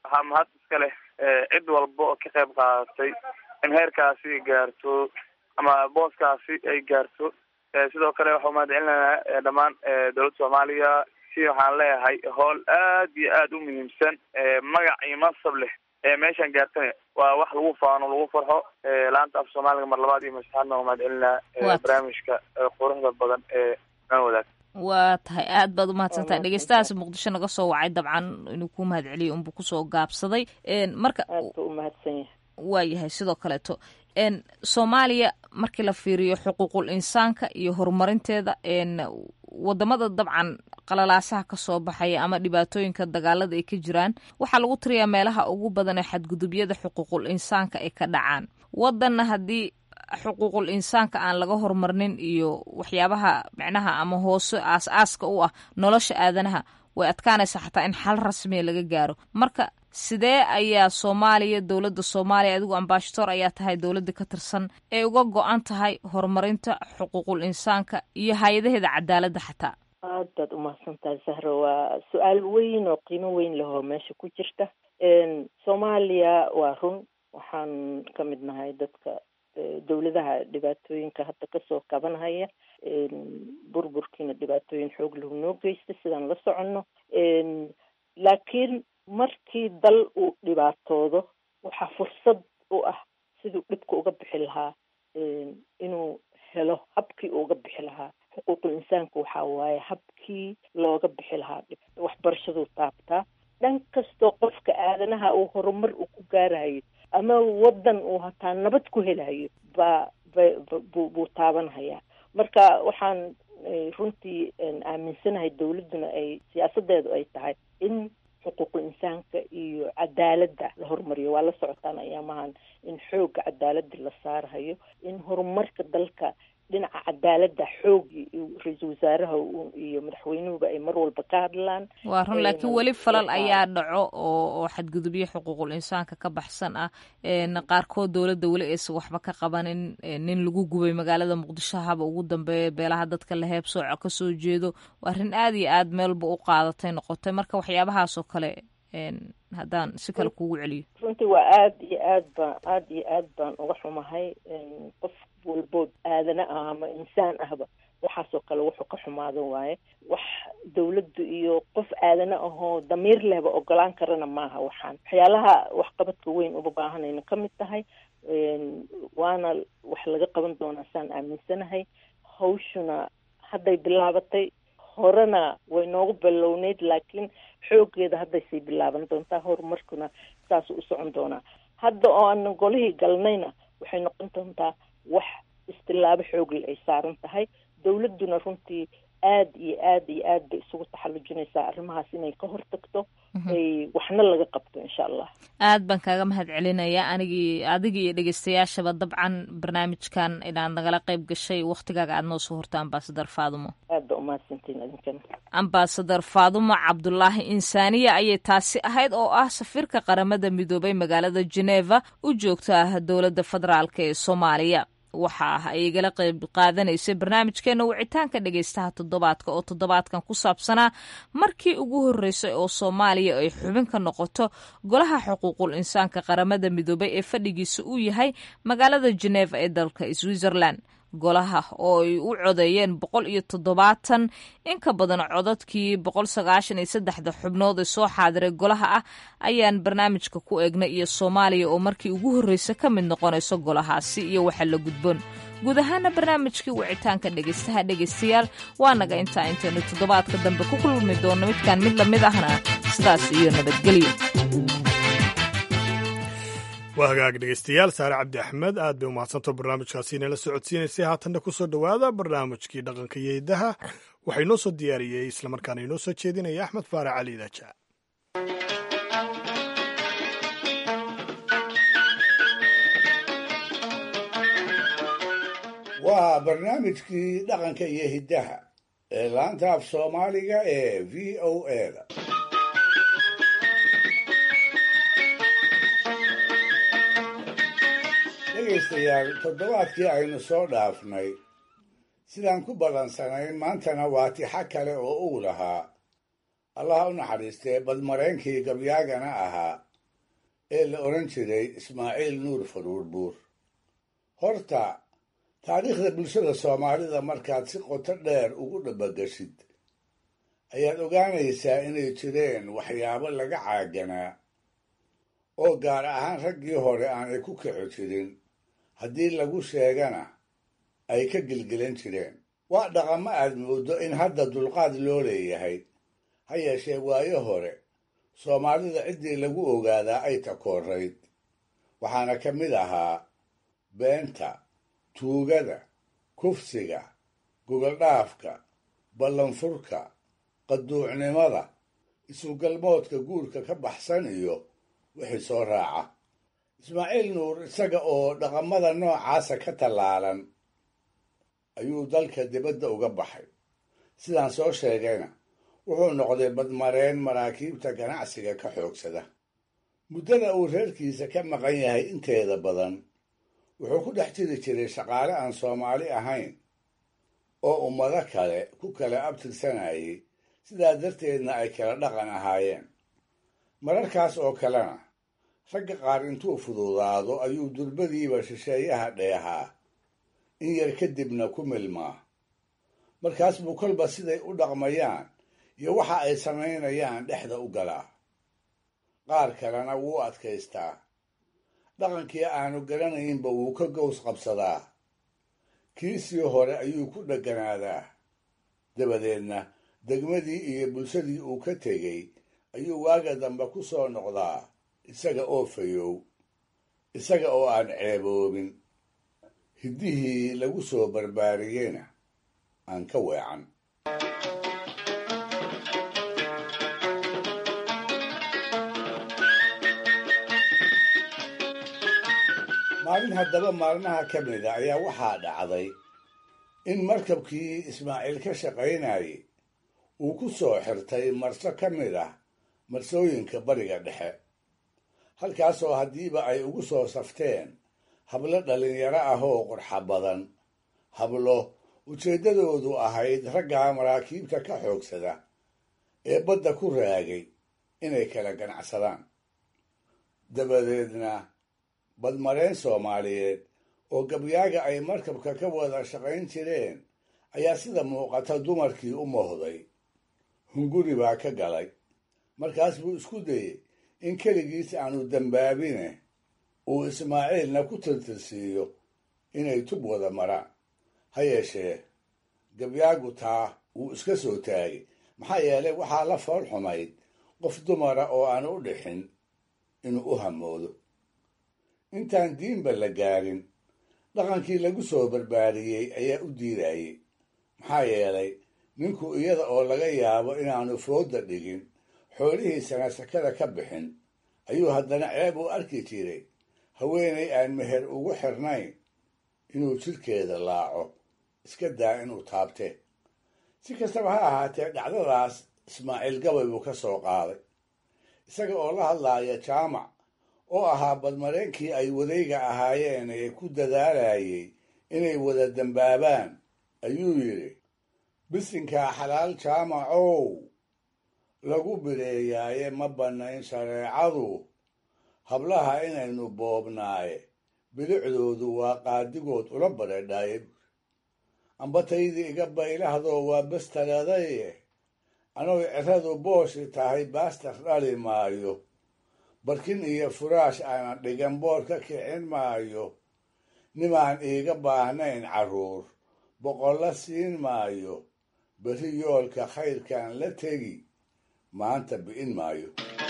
waxaa mahad iska leh cid walba oo ka qayb qaadatay in heerkaasi gaarto ama booskaasi ay gaarto sidoo kale waxaa mahad celinaynaa dhammaan dowladda soomaaliya si waxaan leeyahay howl aad iyo aad u muhiimsan magac iyo mansab leh meeshaan gaartana waa wax lagu faano lagu farxo laanta af soomaaliga mar labaad iyo masaxaadna waa mahad celinaa barnaamijka quruxda badan ee nala wadaag waa tahay aad baad umahadsantahay dhegeystahaas muqdisho naga soo wacay dabcan inuu ku mahad celiyo unbuu kusoo gaabsaday marka umahadsan yahay waa yahay sidoo kaleeto soomaaliya markii la fiiriyo xuquuqul insaanka iyo horumarinteeda wadamada dabcan qalalaasaha kasoo baxaya ama dhibaatooyinka dagaalada ay ka jiraan waxaa lagu tiriyaa meelaha ugu badan ee xadgudubyada xuquuqul insaanka ay ka dhacaan wadanna haddii xuquuqul insaanka aan laga horumarnin iyo waxyaabaha micnaha ama hoose aas-aaska u ah nolosha aadanaha way adkaanaysaa xataa in xal rasmiya laga gaaro marka sidee ayaa soomaaliya dowladda soomaaliya adigu ambashadoor ayaa tahay dowladda ka tirsan ay uga go-an tahay horumarinta xuquuqul insaanka iyo hay-adaheeda cadaaladda xataa aad baad umahadsan tahay sahro waa su-aal weyn oo qiimo weyn lehoo meesha ku jirta soomaaliya waa run waxaan ka mid nahay dadka dowladaha dhibaatooyinka hadda kasoo kabanhaya burburkiina dhibaatooyin xoog lahu noo geysta sidaan la soconno laakiin markii dal uu dhibaatoodo waxaa fursad u ah siduu dhibka uga bixi lahaa inuu helo habkii uga bixi lahaa xuquuqul insaanka waxaa waaye habkii looga bixi lahaa dhib waxbarashaduu taabtaa dhan kastoo qofka aadanaha uu horumar uu ku gaarayo ama wadan uu hataa nabad ku helayo baa bu buu taabanhayaa marka waxaan runtii aaminsanahay dowladduna ay siyaasadeedu ay tahay in xuquuqul insaanka iyo cadaaladda la horumariyo waa la socotaan ayaamahan in xoogga cadaaladda la saarahayo in horumarka dalka dhinaca cadaaladda xoog ra-iisul wasaaraha iyo madaxweynuhuba ay mar walba ka hadlaan waa run laakiin weli falal ayaa dhaco oo oo xadgudubyo xuquuqul insaanka ka baxsan ah qaarkood dowladda weli aysan waxba ka qabanin nin lagu gubay magaalada muqdisho haba ugu dambeeya beelaha dadka la heebsooco kasoo jeedo waa arrin aad iyo aad meelba u qaadatay noqotay marka waxyaabahaasoo kale haddaan si kale kugu celiyo runtii waa aada iyo aad baan aada iyo aad baan uga xumahay qof walbood aadana ah ama insaan ahba waxaasoo kale wuxuu ka xumaado waaye wax dawladdu iyo qof aadana ahoo damiir lehba ogolaan karana maaha waxaan waxyaalaha waxqabadka weyn uba baahanayna ka mid tahay waana wax laga qaban doonaa saan aaminsanahay hawshuna hadday bilaabatay horena way noogu ballowneyd laakiin xooggeeda hadday sii bilaaban doontaa horumarkuna saasuu u socon doonaa hadda oo aanan golihii galnayna waxay noqon doontaa wax istilaabo xoogle ay saaran tahay dowladduna runtii aad iyo aad iyo aad bay isugu taxallujinaysaa arrimahaas inay ka hortagto ay waxna laga qabto insha allah aad baan kaaga mahad celinayaa anigii adiga iyo dhegeystayaashaba dabcan barnaamijkan inaad nagala qayb gashay waktigaaga aad noo soo horta ambasadar faadumo aad ba umahadsantiin idinkana ambasadar faadumo cabdulaahi insaaniya ayay taasi ahayd oo ah safiirka qaramada midoobay magaalada geneva u joogta ah dowladda federaalk ee soomaaliya waxa ah ay igala qayb qaadanaysay barnaamijkeena wicitaanka dhegeystaha toddobaadka oo toddobaadkan ku saabsanaa markii ugu horreysay oo soomaaliya ay xubin ka noqoto golaha xuquuqul insaanka qaramada midoobay ee fadhigiisa uu yahay magaalada geneva ee dalka switzerland golaha oo ay u codeeyeen boqol iyo toddobaatan in ka badan codadkii boqol sagaashan iyo saddexda xubnood ee soo xaadiray golaha ah ayaan barnaamijka ku eegnay iyo soomaaliya oo markii ugu horreysa ka mid noqonayso golahaasi iyo waxa la gudboon guud ahaana barnaamijkii wicitaanka dhegeystaha dhegeystayaal waa naga intaa intaynu toddobaadka dambe ku kulmi doonno midkaan mid lamid ahna sidaas iyo nabadgelyo waa hagaag dhegeystayaal saare cabdi axmed aad bay umahadsanto barnaamijkaasi inala socodsiinaysay haatanna ku soo dhowaada barnaamijkii dhaqanka iyo hiddaha waxaa inoo soo diyaariyey islamarkaana inoo soo jeedinaya axmed faarac cali daaja waa barnaamijkii dhaqanka iyo hiddaha ee laanta af soomaaliga ee v o a da dhegaystayaal toddobaadkii aynu soo dhaafnay sidaan ku ballansanayn maantana waa tixo kale oo uu lahaa allaha u naxariistee badmaraynkii gabyaagana ahaa ee la odhan jiray ismaaciil nuur faruur buur horta taariikhda bulshada soomaalida markaad si qoto dheer ugu dhabagashid ayaad ogaanaysaa inay jireen waxyaabo laga caaganaa oo gaar ahaan raggii hore aanay ku kaco jirin haddii lagu sheegana ay ka gelgelan jireen waa dhaqamo aad mooddo in hadda dulqaad loo leeyahay ha yeeshee waayo hore soomaalida ciddii lagu ogaadaa ay takoorayd waxaana ka mid ahaa beenta tuugada kufsiga gogoldhaafka ballanfurka qaduucnimada isugalmoodka guurka ka baxsan iyo wixii soo raaca ismaaciil nuur isaga oo dhaqamada noocaasa ka tallaalan ayuu dalka dibadda uga baxay sidaan soo sheegayna wuxuu noqday badmareen maraakiibta ganacsiga ka xoogsada muddada uu reerkiisa ka maqan yahay inteeda badan wuxuu ku dhex jiri jiray shaqaale aan soomaali ahayn oo ummado kale ku kala abtirsanayay sidaa darteedna ay kala dhaqan ahaayeen mararkaas oo kalena ragga qaar intuu fududaado ayuu durbadiiba shisheeyaha dheehaa in yar kadibna ku milmaa markaas buu kolba siday u dhaqmayaan iyo waxa ay samaynayaan dhexda u galaa qaar kalena wuu adkaystaa dhaqankii aanu garanaynba wuu ka gows qabsadaa kiisii hore ayuu ku dhegganaadaa dabadeedna degmadii iyo bulshadii uu ka tegey ayuu waaga dambe ku soo noqdaa isaga oo fayow isaga oo aan ceeboobin hiddihii lagu soo barbaariyeyna aan ka weecan maalin haddaba maalmaha ka mida ayaa waxaa dhacday in markabkii ismaaciil ka shaqaynayay uu ku soo xirtay marso ka mid ah marsooyinka bariga dhexe halkaasoo haddiiba ay ugu soo safteen hablo dhallinyaro ah oo qurxa badan hablo ujeeddadoodu ahayd raggaa maraakiibta ka xoogsada ee badda ku raagay inay kala ganacsadaan dabadeedna badmareen soomaaliyeed oo gabyaaga ay markabka ka wada shaqayn jireen ayaa sida muuqata dumarkii u mohday hunguri baa ka galay markaas buu isku dayey in keligiis aanu dambaabine uu ismaaciilna ku tirtirsiiyo inay tub wada maraan ha yeeshee gabyaagu taa wuu iska soo taagay maxaa yeelay waxaa la fool xumayd qof dumara oo aan u dhixin inuu u hamoodo intaan diinba la gaarin dhaqankii lagu soo barbaariyey ayaa u diidayey maxaa yeelay ninku iyada oo laga yaabo inaanu fooda dhigin xoolihiisana sakada ka bixin ayuu haddana ceeb u arki jiray haweenay aan meher ugu xirnayn inuu jidhkeeda laaco iska daa inuu taabte si kastaba ha ahaatee dhacdadaas ismaaciil gabay buu ka soo qaaday isaga oo la hadlaaya jaamac oo ahaa badmareenkii ay wadayga ahaayeen ee ku dadaalayay inay wada dambaabaan ayuu yidhi bisinkaa xalaal jaamacow lagu bireeyaaye ma bannayn shareecadu hablaha inaynu boobnaaye bilicdoodu waa qaadigood ula badheedhaaye ambataydii iga baylahdoo waa bastalaadaye anoy ciradu booshi tahay baastar dhali maayo barkin iyo furaash aanan dhigan boor ka kicin maayo nimaan iiga baahnayn carruur boqolla siin maayo berri yoolka khayrkan la tegi maanta bi'in maayo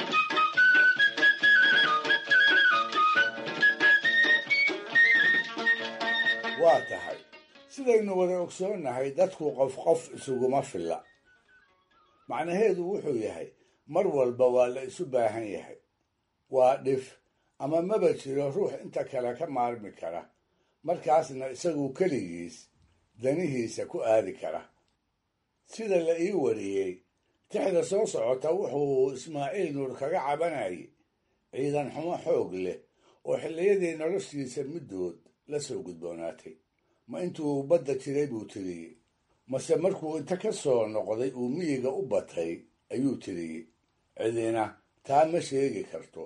waa tahay sidaynu wada ogsoonnahay dadku qof qof isuguma filla macnaheedu wuxuu yahay mar walba waa la isu baahan yahay waa dhif ama maba jiro ruux inta kale ka maarmi kara markaasna isagu keligiis danihiisa ku aadi kara sida la ii wariyey tixda soo socota wuxuu ismaaciil nuur kaga cabanayay ciidan xumo xoog leh oo xilliyadii noloshiisa middood la soo gudboonaatay ma intuu badda jiray buu tiriyey mase markuu inta ka soo noqday uu miyiga u batay ayuu tiriyey cidina taa ma sheegi karto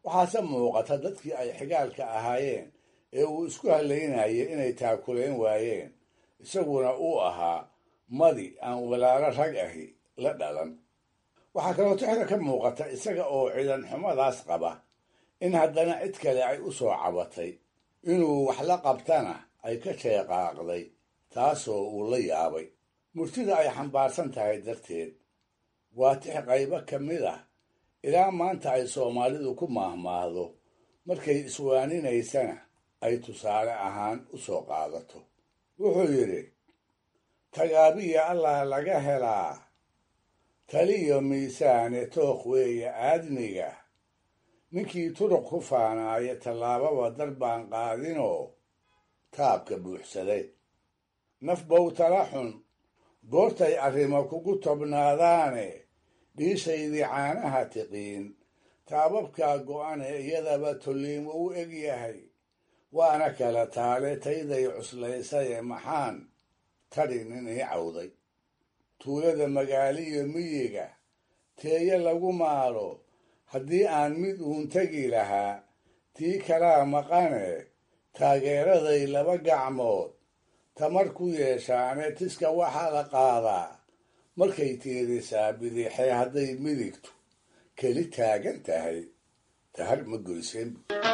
waxaase muuqata dadkii ay xigaalka ahaayeen ee uu isku halaynayay inay taakulayn waayeen isaguna uu ahaa madi aan walaalo rag ahi la dhalan waxaa kaloo tixda ka muuqata isaga oo ciidan xumadaas qaba in haddana cid kale ay u soo cabatay inuu wax la qabtana ay ka sheeqaaqday taasoo uu la yaabay murtida ay xambaarsan tahay darteed waa tix qaybo ka mid ah ilaa maanta ay soomaalidu ku maahmaahdo markay iswaaninaysana ay tusaale ahaan u soo qaadato wuxuu yidhi tagaabiya allah laga helaa taliyo miisaane tookh weeye aadmiga ninkii turuq ku faanaaya tallaababa dar baan qaadinoo taabka buuxsaday naf bowtala xun goortay arrimo kugu tobnaadaane dhiishaydii caanaha tiqiin taababkaa go'ane iyadaba tolliimo u eg yahay waana kala taale tayday cuslaysaye maxaan tadhi nin ii cawday tuulada magaaliyo miyiga teeye lagu maalo haddii aan mid uun tegi lahaa tii kalaa maqane taageeraday laba gacmood tamar ku yeeshaane tiska waxaa la qaadaa markay tiirisaa bidixee hadday midigtu keli taagan tahay tahar ma goyseen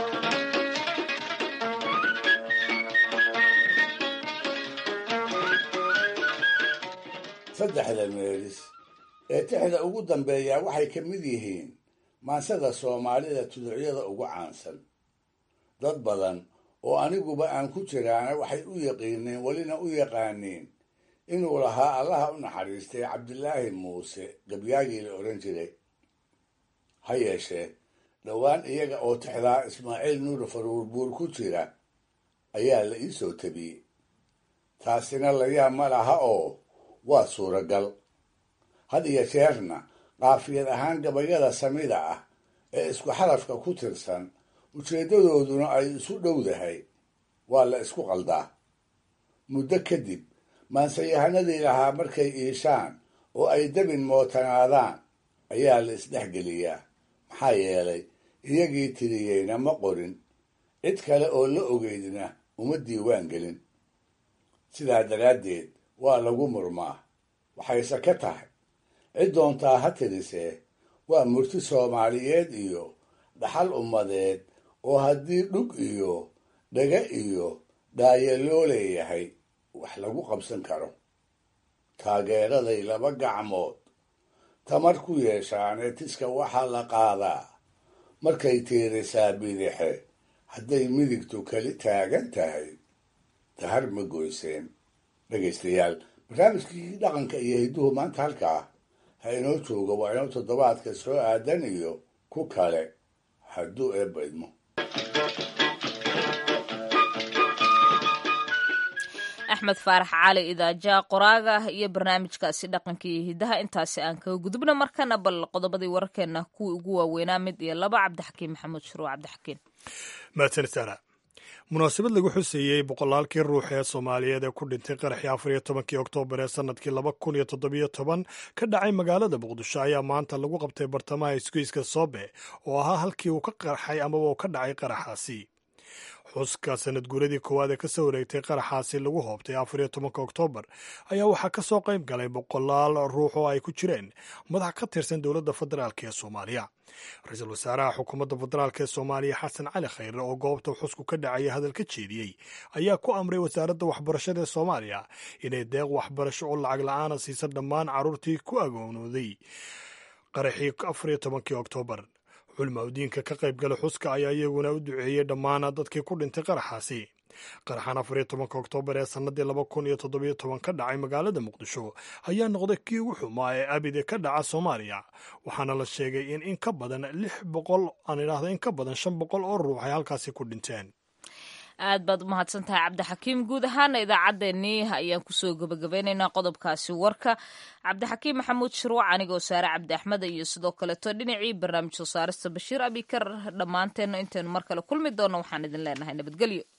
saddexda meelis ee tixda ugu dambeeyaa waxay ka mid yihiin maansada soomaalida tuducyada ugu caansan dad badan oo aniguba aan ku jiraana waxay u yaqiineen welina u yaqaaniin inuu lahaa allaha u naxariistay cabdilaahi muuse gabyaagii la odhan jiray ha yeeshee dhowaan iyaga oo tixdaa ismaaciil nuur faruurbuur ku jira ayaa la ii soo tabiyey taasina layaab ma laha oo waa suuragal had iyo jeerna qaafiyad ahaan gabayada samida ah ee isku xarafka ku tirsan ujeeddadooduna ay isu dhowdahay waa la isku qaldaa muddo kadib maansayahanadii lahaa markay iishaan oo ay dabin mootanaadaan ayaa la isdhexgeliyaa maxaa yeelay iyagii tiriyeyna ma qorin cid kale oo la ogeydna uma diiwaan gelin sidaa daraaddeed waa lagu murmaa waxayse ka tahay cid doontaa ha tirisee waa murti soomaaliyeed iyo dhaxal ummadeed oo haddii dhug iyo dhaga iyo dhaaye loo leeyahay wax lagu qabsan karo taageeraday laba gacmood tamar ku yeeshaanee tiska waxaa la qaadaa markay tiirisaa bidixe hadday midigtu keli taagan tahay tahar ma goyseen dhegaystayaal barnaamijkii dhaqanka iyo hidduhu maanta halkaa ha inoo jooga waa inoo toddobaadka soo aadan iyo ku kale hadduu eebba idmo axmed faarax cali idaaja qoraaga iyo barnaamijkaasi dhaqanka iyo hidaha intaasi aan kaga gudubna markana bal qodobadii wararkeena kuwii ugu waaweynaa mid iyo laba cabdixakiin maxamuud shuruuc cabdixakiin mahadsanid saara munaasabad lagu xuseeyey boqolaalkii ruux ee soomaaliyeed ee ku dhintay qaraxii afar iyo tobankii oktoobar ee sanadkii laba kun iyo toddobiyo toban ka dhacay magaalada muqdisho ayaa maanta lagu qabtay bartamaha isgoyska soobe oo ahaa halkii uu ka qarxay amaba uu ka dhacay qaraxaasi xuska sanad guuradii koowaad ee kasoo wareegtay qaraxaasi lagu hoobtay afar iyo tobanka oktoobar ayaa waxaa ka soo qayb galay boqolaal ruux oo ay ku jireen madax ka tirsan dowladda federaalk ee soomaaliya ra-iisul wasaaraha xukuumadda federaalk ee soomaaliya xasan cali khayre oo goobta xusku ka dhacaya hadal ka jeediyey ayaa ku amray wasaaradda waxbarashada ee soomaaliya inay deeq waxbarasho oo lacag la-aana siisa dhammaan carruurtii ku agoonooday qaraxii afar iyo tobankii oktoobar culmaudiinka ka qaybgala xuska ayaa iyaguna u duceeyey dhammaan dadkii ku dhintay qaraxaasi qaraxan afar iyo tobanka oktoobar ee sannadii laba kun iyo toddobiyo toban ka dhacay magaalada muqdisho ayaa noqday kii ugu xumaa ee abide ka dhaca soomaaliya waxaana la sheegay in in ka badan lix boqol aan idhaahda in ka badan shan boqol oo ruux ay halkaasi ku dhinteen aad baad u mahadsan tahay cabdixakiim guud ahaana idaacaddeenii ayaan kusoo gabagabeynaynaa qodobkaasi warka cabdixakiim maxamuud shuruuc anigoo saare cabdi axmed iyo sidoo kaleeto dhinacii barnaamij soo saarista bashiir abikar dhammaanteenna intaynu mar kale kulmi doonno waxaan idin leenahay nabadgelyo